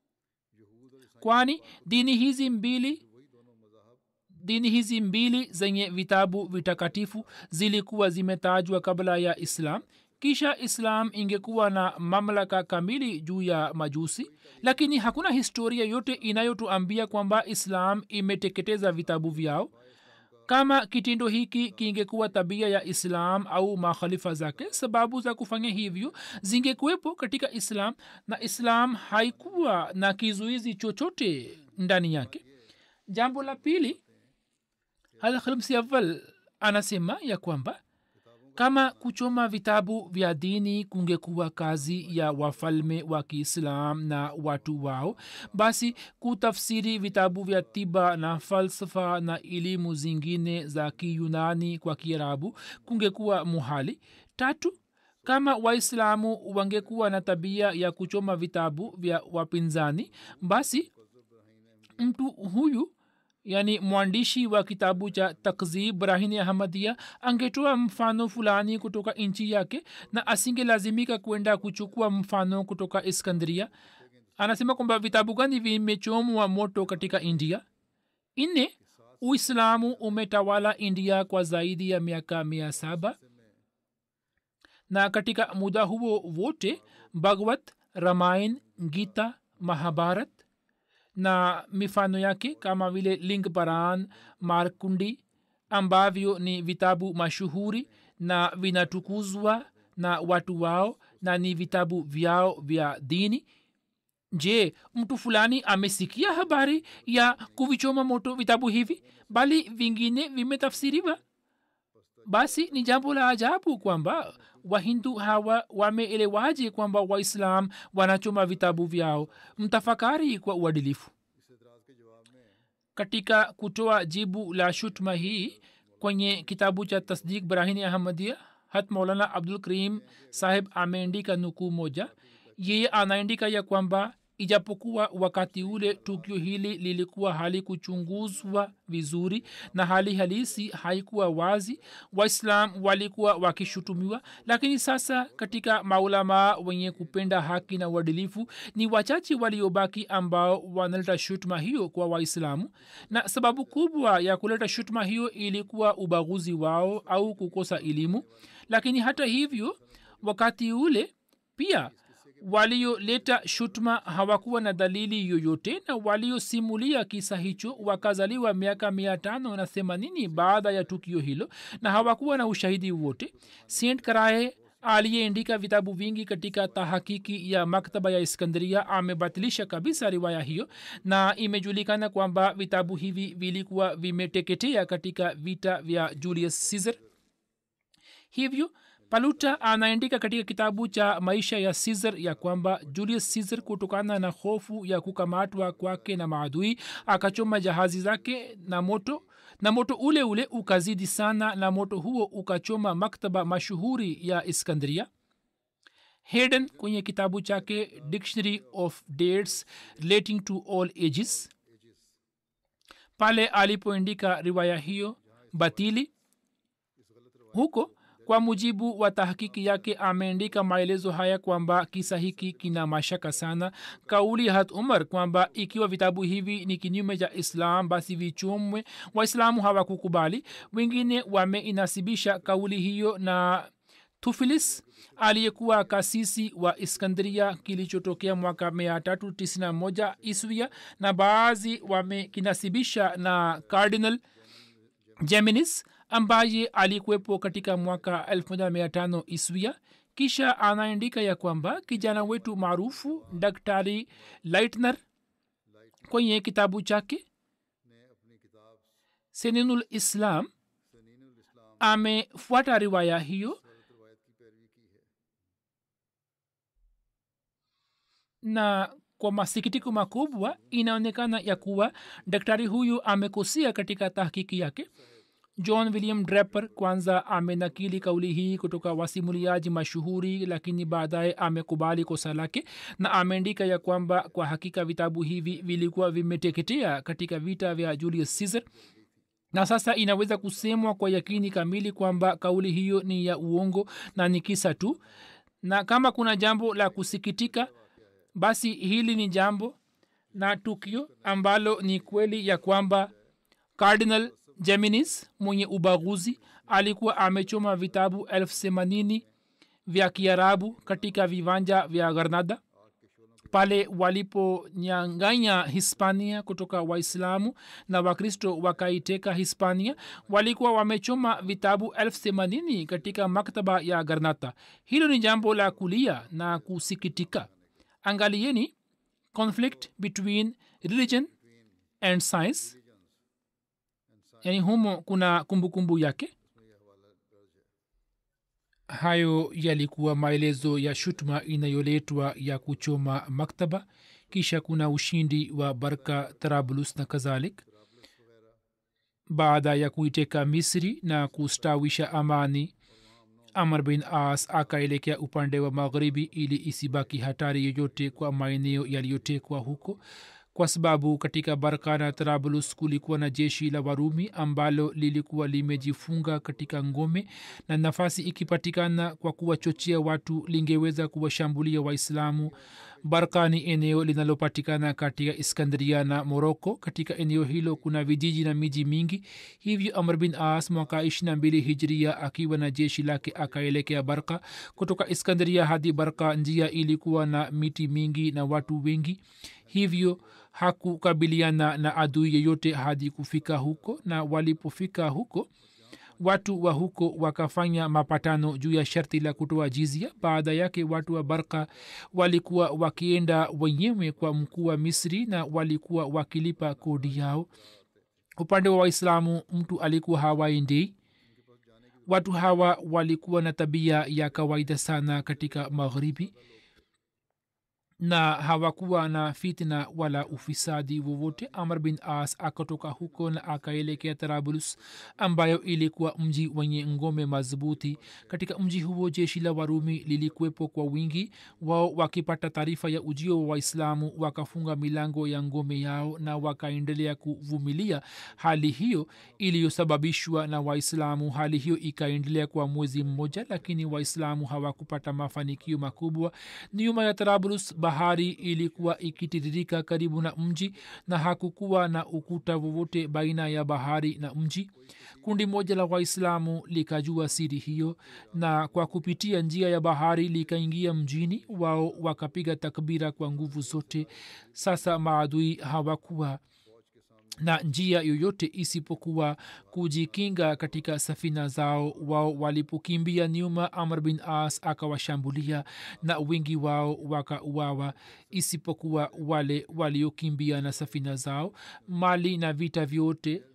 kwani dini hizi mbili dini hizi mbili zenye vitabu vitakatifu zilikuwa zimetajwa kabla ya islam kisha islam ingekuwa na mamlaka kamili juu ya majusi lakini hakuna historia yote inayotuambia kwamba islam imeteketeza vitabu vyao kama kitendo hiki kingekuwa tabia ya islam au makhalifa zake sababu za kufanya hivyo zingekuwepo katika islam na islam haikuwa na kizuizi chochote ndani yake jambo la pili halkhalmsi awal anasema ya kwamba kama kuchoma vitabu vya dini kungekuwa kazi ya wafalme wa kiislam na watu wao basi kutafsiri vitabu vya tiba na falsafa na elimu zingine za kiyunani kwa kiarabu kungekuwa muhali tatu kama waislamu wangekuwa na tabia ya kuchoma vitabu vya wapinzani basi mtu huyu yani mwandishi wa kitabu cha takzib rahini ahmadia angetoa mfano fulani kutoka nchi yake na asingelazimika kwenda kuchukua mfano kutoka iskandria anasema kwamba vitabu gani vimechomwa moto katika india nne uislamu umetawala india kwa zaidi ya miaka mia saba na katika muda huo wote bhagwat ramain gita mahabharat na mifano yake kama vile lingparan markundi ambavyo ni vitabu mashuhuri na vinatukuzwa na watu wao na ni vitabu vyao vya dini je mtu fulani amesikia habari ya kuvichoma moto vitabu hivi bali vingine vimetafsiriwa basi ni jambo la ajabu kwamba wahindu hawa wameelewaje kwamba waislam wanachoma vitabu vyao mtafakari kwa uadilifu katika kutoa jibu la shutma hii kwenye kitabu cha tasdik brahini ahmadia hat maulana abdul karim saheb ameandika nukuu moja yeye anaandika ya kwamba ijapokuwa wakati ule tukio hili lilikuwa halikuchunguzwa vizuri na hali halisi haikuwa wazi waislam walikuwa wakishutumiwa lakini sasa katika maulamaa wenye kupenda haki na uadilifu ni wachache waliobaki ambao wanaleta shutuma hiyo kwa waislamu na sababu kubwa ya kuleta shutuma hiyo ilikuwa ubaguzi wao au kukosa elimu lakini hata hivyo wakati ule pia walioleta shutma hawakuwa na dalili yoyote na waliosimulia kisa hicho wakazaliwa miaka mia tano na themanini baada ya tukio hilo na hawakuwa na ushahidi wote st karae aliyeandika vitabu vingi katika tahakiki ya maktaba ya iskandria amebatilisha kabisa riwaya hiyo na imejulikana kwamba vitabu hivi vilikuwa vimeteketea katika vita vya julius caesar hivyo paluta anaandika katika kitabu cha maisha ya caesar ya kwamba julius caesar kutokana na hofu ya kukamatwa kwake na maadui akachoma jahazi zake na moto na moto ule ule ukazidi sana na moto huo ukachoma maktaba mashuhuri ya iskandria hayden kwenye kitabu chake dictionary of dates relating to all ages pale alipoandika riwaya hiyo batili huko kwa mujibu wa tahakiki yake ameandika maelezo haya kwamba kisa hiki kina mashaka sana kauli hat umar kwamba ikiwa vitabu hivi ni kinyume cha islam basi vichomwe waislamu hawakukubali wengine wameinasibisha kauli hiyo na tufilis aliyekuwa kasisi wa iskandria kilichotokea mwaka 391 iswia na baadhi wamekinasibisha na cardinal geminis ambaye alikuwepo katika mwaka 15 iswia kisha anaandika ya kwamba kijana wetu maarufu daktari lightner kwenye kitabu chake seninul islam amefuata riwaya hiyo na kwa masikitiko makubwa inaonekana ya kuwa daktari huyu amekosea katika tahkiki yake john william draper kwanza amenakili kauli hii kutoka wasimuliaji mashuhuri lakini baadaye amekubali kosa lake na ameandika ya kwamba kwa hakika vitabu hivi vilikuwa vimeteketea katika vita vya julius caesar na sasa inaweza kusemwa kwa yakini kamili kwamba kauli hiyo ni ya uongo na ni kisa tu na kama kuna jambo la kusikitika basi hili ni jambo na tukio ambalo ni kweli ya kwamba cardinal geminis mwenye ubaguzi alikuwa amechoma vitabu elfu themanini vya kiarabu katika viwanja vya granada pale waliponyanganya hispania kutoka waislamu na wakristo wakaiteka hispania walikuwa wamechoma vitabu elfu themanini katika maktaba ya garnata hilo ni jambo la kulia na kusikitika angalieni conflict between religion and science yani humo kuna kumbukumbu kumbu yake hayo yalikuwa maelezo ya shutuma inayoletwa ya kuchoma maktaba kisha kuna ushindi wa barka tarablus na kadhalik baada ya kuiteka misri na kustawisha amani amr bin as akaelekea upande wa magharibi ili isibaki hatari yoyote kwa maeneo yaliyotekwa huko kwa sababu katika barka na trablus kulikuwa na jeshi la warumi ambalo lilikuwa limejifunga katika ngome na nafasi ikipatikana kwa kuwachochea watu lingeweza kuwashambulia waislamu barka ni eneo linalopatikana katika iskandria na moroko katika eneo hilo kuna vijiji na miji mingi hivyo amr bin as mwaka ishina mbili hijria akiwa na jeshi lake akaelekea barka kutoka iskandria hadi barka njia ilikuwa na miti mingi na watu wengi hivyo hakukabiliana na adui yeyote hadi kufika huko na walipofika huko watu wa huko wakafanya mapatano juu ya sharti la kutoa jizia baada yake watu wa barka walikuwa wakienda wenyewe kwa mkuu wa misri na walikuwa wakilipa kodi yao upande wa waislamu mtu alikuwa hawaendei watu hawa walikuwa na tabia ya kawaida sana katika magharibi na hawakuwa na fitna wala ufisadi wowote amr bin as akatoka huko na akaelekea tarabulus ambayo ilikuwa mji wenye ngome madhubuti katika mji huo jeshi la warumi lilikuwepo kwa wingi wao wakipata taarifa ya ujio wa waislamu wakafunga milango ya ngome yao na wakaendelea kuvumilia hali hiyo iliyosababishwa na waislamu hali hiyo ikaendelea kwa mwezi mmoja lakini waislamu hawakupata mafanikio makubwa nyuma ya tarabulus bahari ilikuwa ikitiririka karibu na mji na hakukuwa na ukuta wowote baina ya bahari na mji kundi moja la waislamu likajua siri hiyo na kwa kupitia njia ya bahari likaingia mjini wao wakapiga takbira kwa nguvu zote sasa maadui hawakuwa na njia yoyote isipokuwa kujikinga katika safina zao wao walipokimbia nyuma amr bin as akawashambulia na wingi wao wakauawa isipokuwa wale waliokimbia na safina zao mali na vita vyote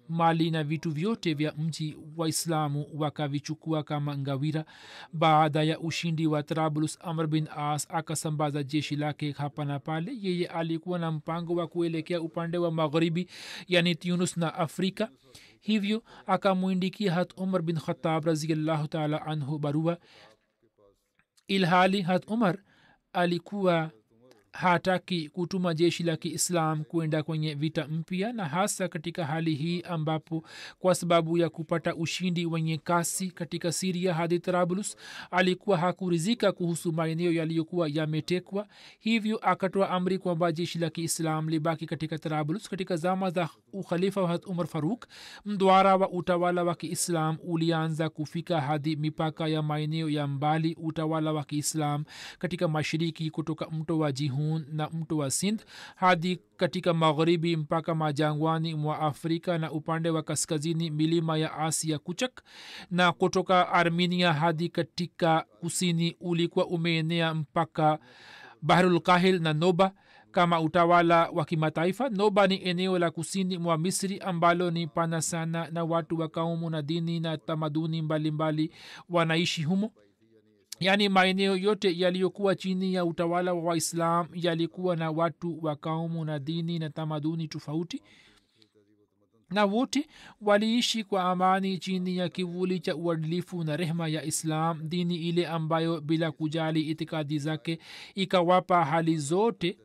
mali na vitu vyote vya mji waislamu wakavichukua kama ngawira baada ya ushindi wa trablus amr bin as akasambaza jeshi lake hapa na pale yeye alikuwa na mpango wa kuelekea upande wa magharibi yani tunus na afrika hivyo akamwindikia hat umar bin khatab raziallahu taala anhu barua ilhali hat umar alikuwa hataki kutuma jeshi la kiislam kwenda kwenye vita mpya na hasa katika hali hii ambapo kwa sababu ya kupata ushindi wenye kasi katika siria hadi trablus alikuwa hakurizika kuhusu maeneo yaliyokuwa yametekwa hivyo akatoa amri kwamba jeshi la kiislam libaki katika trablus katika zama za ukhalifa wa umar faruk mdwara wa utawala wa kiislam ulianza kufika hadi mipaka ya maeneo ya mbali utawala wa kiislam katika mashiriki kutoka mto wa jihun na mto wa sindh hadi katika magharibi mpaka majangwani mwa afrika na upande wa kaskazini milima ya asia kuchak na kutoka armenia hadi katika kusini ulikuwa umeenea mpaka bahrulkahil na noba kama utawala wa kimataifa noba ni eneo la kusini mwa misri ambalo ni pana sana na watu wa kaumu na dini na tamaduni mbalimbali mbali wanaishi humo yaani maeneo yote yaliyokuwa chini ya utawala wa waislam yalikuwa na watu wa kaumu na dini na tamaduni tofauti na wote waliishi kwa amani chini ya kivuli cha uadilifu na rehma ya islam dini ile ambayo bila kujali itikadi zake ikawapa hali zote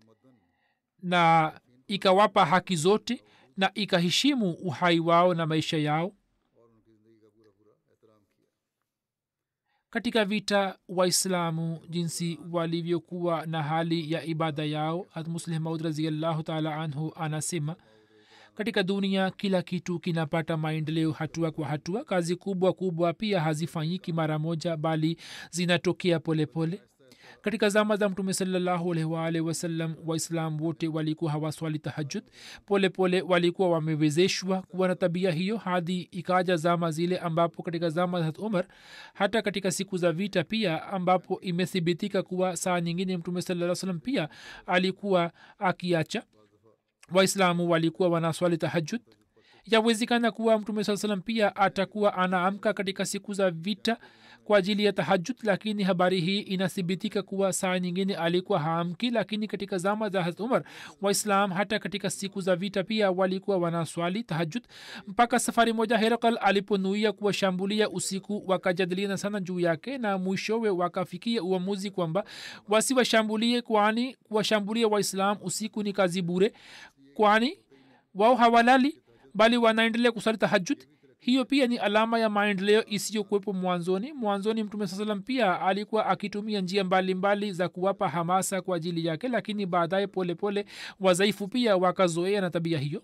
na ikawapa haki zote na ikaheshimu uhai wao na maisha yao katika vita waislamu jinsi walivyokuwa na hali ya ibada yao hatmuslih maud raziallahu taala anhu anasema katika dunia kila kitu kinapata maendeleo hatua kwa hatua kazi kubwa kubwa pia hazifanyiki mara moja bali zinatokea polepole pole katika zama za mtume salllahualwalh wasallam waislam wote walikuwa hawaswali tahajud polepole walikuwa wamewezeshwa kuwa na tabia hiyo hadi ikaja zama zile ambapo katika zama za umar hata katika siku za vita pia ambapo imethibitika kuwa saa nyingine mtume saa salam pia alikuwa akiacha waislamu walikuwa wanaswali tahajud yawezekana kuwa mtume saa salam pia atakuwa anaamka katika siku za vita kwa ajili ya tahajud lakini habari hii inathibitika kuwa saa nyingine alikuwa haamki lakini katika zama za harat umar waislam hata katika siku za vita pia walikuwa wanaswali tahajud mpaka safari moja herakal aliponuia kuwashambulia usiku wakajadiliana sana juu yake na mwishowe wakafikia uamuzi kwamba wasiwashambulie kwani kuwashambulia waislam usiku ni kazi bure kwani wao hawalali bali wanaendelea kusali tahajud hiyo pia ni alama ya maendeleo isiyokuwepo mwanzoni mwanzoni mtume saa salam pia alikuwa akitumia njia mbalimbali mbali za kuwapa hamasa kwa ajili yake lakini baadaye polepole wazaifu pia wakazoea na tabia hiyo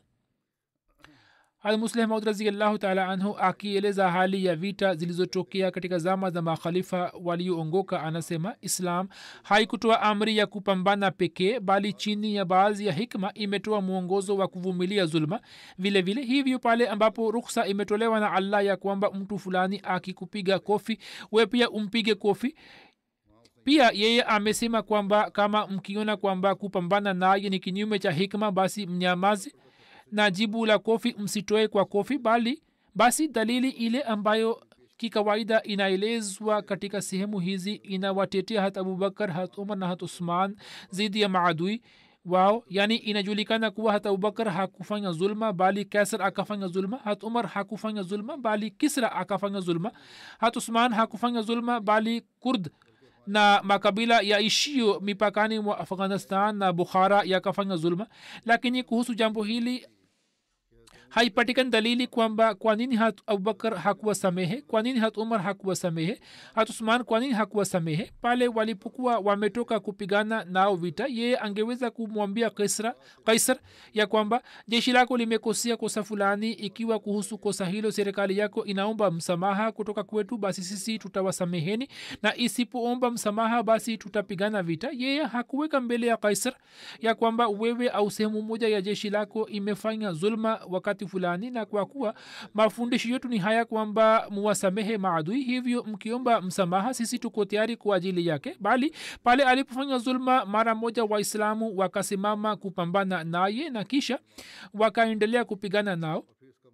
almusleh maud raziallahu taala anhu akieleza hali ya vita zilizotokea katika zama za makhalifa walioongoka anasema islam haikutoa amri ya kupambana pekee bali chini ya baadhi ya hikma imetoa mwongozo wa kuvumilia zulma vile vile hivyo pale ambapo ruksa imetolewa na allah ya kwamba mtu fulani akikupiga kofi we pia umpige kofi pia yeye amesema kwamba kama mkiona kwamba kupambana naye ni kinyume cha hikma basi mnyamazi na jibu la kofi msitoe kwa kofi bali basi dalili ile ambayo kikawaida inaelezwa katika sehemu hizi inawatetea hat abubakar hat umar na hat usman zidi ya maadui wao yani inajulikana kuwa hata abubakar hakufanya zulma bali kaisar akafanya zulma hat umar hakufanya zulma bali kisra akafanya zulma hat usman hakufanya zulma bali kurd na makabila yaishio mipakani mwa afghanistan na bukhara yakafanya zulma lakini kuhusu jambo hili haipatikani dalili kwamba kwa nini hat abubakar hakuwa samehe kwa nini hat umar hakuwa samehe hat usman kwa nini hakuwa samehe pale walipokuwa wametoka kupigana nao vita yeye angeweza kumwambia kaisra kaisar ya kwamba jeshi lako limekosea kosa fulani ikiwa kuhusu kosa hilo serikali yako inaomba msamaha kutoka kwetu basi sisi tutawasameheni na isipoomba msamaha basi tutapigana vita yeye hakuweka mbele ya kaisar ya kwamba wewe au sehemu moja ya jeshi lako imefanya zulma wakati fulani na kwa kuwa mafundisho yetu ni haya kwamba muwasamehe maadui hivyo mkiomba msamaha sisi tuko tayari kwa ajili yake bali pale alipofanya zulma mara moja waislamu wakasimama kupambana naye na kisha wakaendelea kupigana nao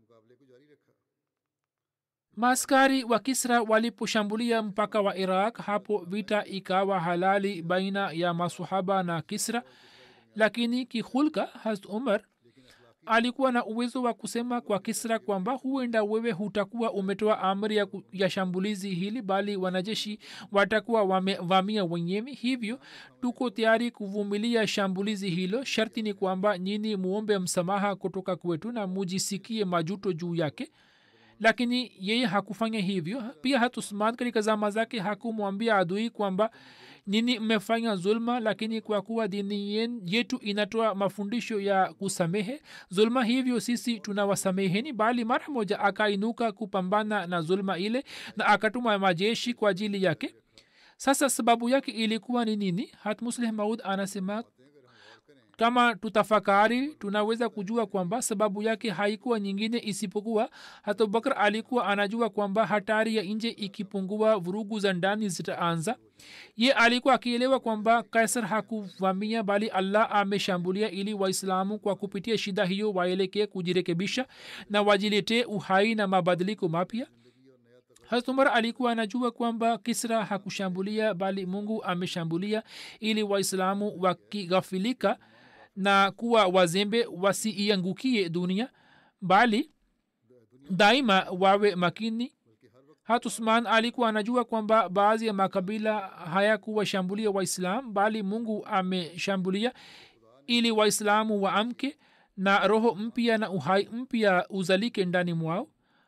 maaskari wa kisra waliposhambulia mpaka wa iraq hapo vita ikawa halali baina ya masahaba na kisra lakini kihulka hast umar alikuwa na uwezo wa kusema kwa kisra kwamba huenda wewe hutakuwa umetoa amri ya, ku- ya shambulizi hili bali wanajeshi watakuwa wamevamia wenyewe hivyo tuko tayari kuvumilia shambulizi hilo sharti ni kwamba nyini muombe msamaha kutoka kwetu na mujisikie majuto juu yake lakini yeye hakufanya hivyo pia hatusman katika zama zake hakumwambia adui kwamba nini mmefanya zulma lakini kwa kuwa dini yen- yetu inatoa mafundisho ya kusamehe zulma hivyo sisi tunawasameheni bali mara moja akainuka kupambana na zulma ile na akatuma majeshi kwa ajili yake sasa sababu yake ilikuwa ni nini hatmusleh maud anasema kama tutafakari tunaweza kujua kwamba sababu yake haikuwa nyingine isipokuwa hata abubakar alikuwa anajua kwamba hatari ya nje ikipungua vurugu za ndani zitaanza ye alikuwa akielewa kwamba kaisar hakuvamia bali allah ameshambulia ili waislamu kwa kupitia shida hiyo waelekee kujirekebisha na wajiletee uhai na mabadiliko mapya hazrat umar alikuwa anajua kwamba kisra hakushambulia bali mungu ameshambulia ili waislamu wakighafilika na kuwa wazembe wasiiangukie dunia bali daima wawe makini hatusman alikuwa anajua kwamba baadhi ya makabila hayakuwashambulia waislam bali mungu ameshambulia ili waislamu waamke na roho mpya na uhai mpya uzalike ndani mwao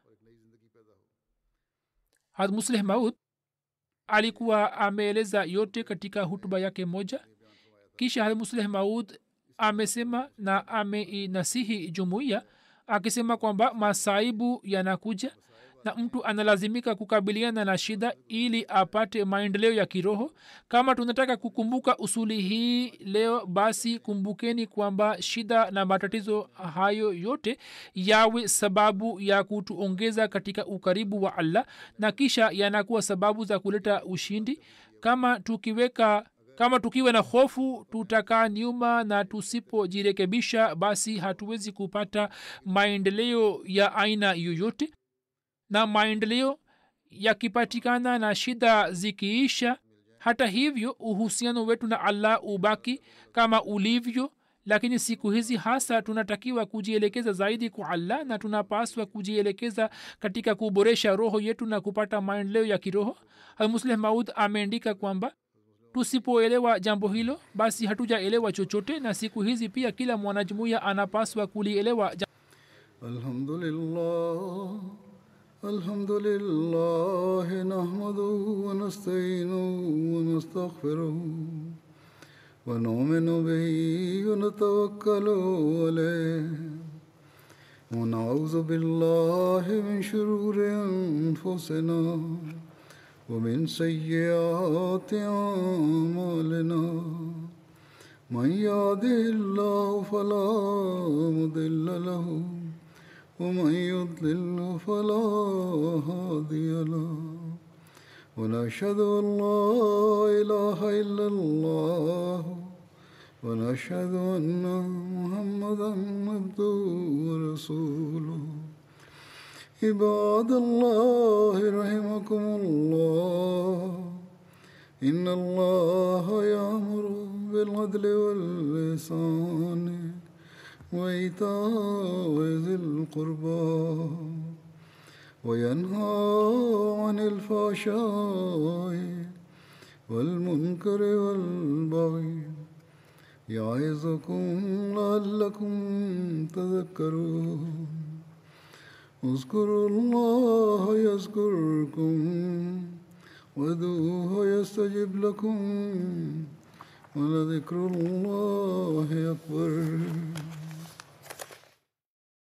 hadmusleh maud alikuwa ameeleza yote katika hutuba yake moja kisha hadmusleh maud amesema na ameinasihi jumuiya akisema kwamba masaibu yanakuja na mtu analazimika kukabiliana na shida ili apate maendeleo ya kiroho kama tunataka kukumbuka usuli hii leo basi kumbukeni kwamba shida na matatizo hayo yote yawe sababu ya kutuongeza katika ukaribu wa allah na kisha yanakuwa sababu za kuleta ushindi kama tukiweka kama tukiwa na hofu tutakaa nyuma na tusipojirekebisha basi hatuwezi kupata maendeleo ya aina yoyote na maendeleo yakipatikana na shida zikiisha hata hivyo uhusiano wetu na allah ubaki kama ulivyo lakini siku hizi hasa tunatakiwa kujielekeza zaidi kwa allah na tunapaswa kujielekeza katika kuboresha roho yetu na kupata maendeleo ya kiroho almusleh maud ameandika kwamba tusipoelewa jambo hilo basi hatujaelewa chochote na siku hizi pia kila mwanajumuiya anapaswa kulielewa jambo الحمد لله الحمد لله نحمده ونستعينه ونستغفره ونؤمن به ونتوكل عليه ونعوذ بالله من شرور انفسنا ومن سيئات اعمالنا من يهده الله فلا مضل له ومن يضلل فلا هادي له ونشهد ان لا اله الا الله ونشهد ان محمدا عبده ورسوله عباد الله رحمكم الله إن الله يأمر بالعدل واللسان وإيتاء ذي القربى وينهى عن الفحشاء والمنكر والبغي يعظكم لعلكم تذكرون اذكروا الله يذكركم وادعوه يستجب لكم ولذكر الله أكبر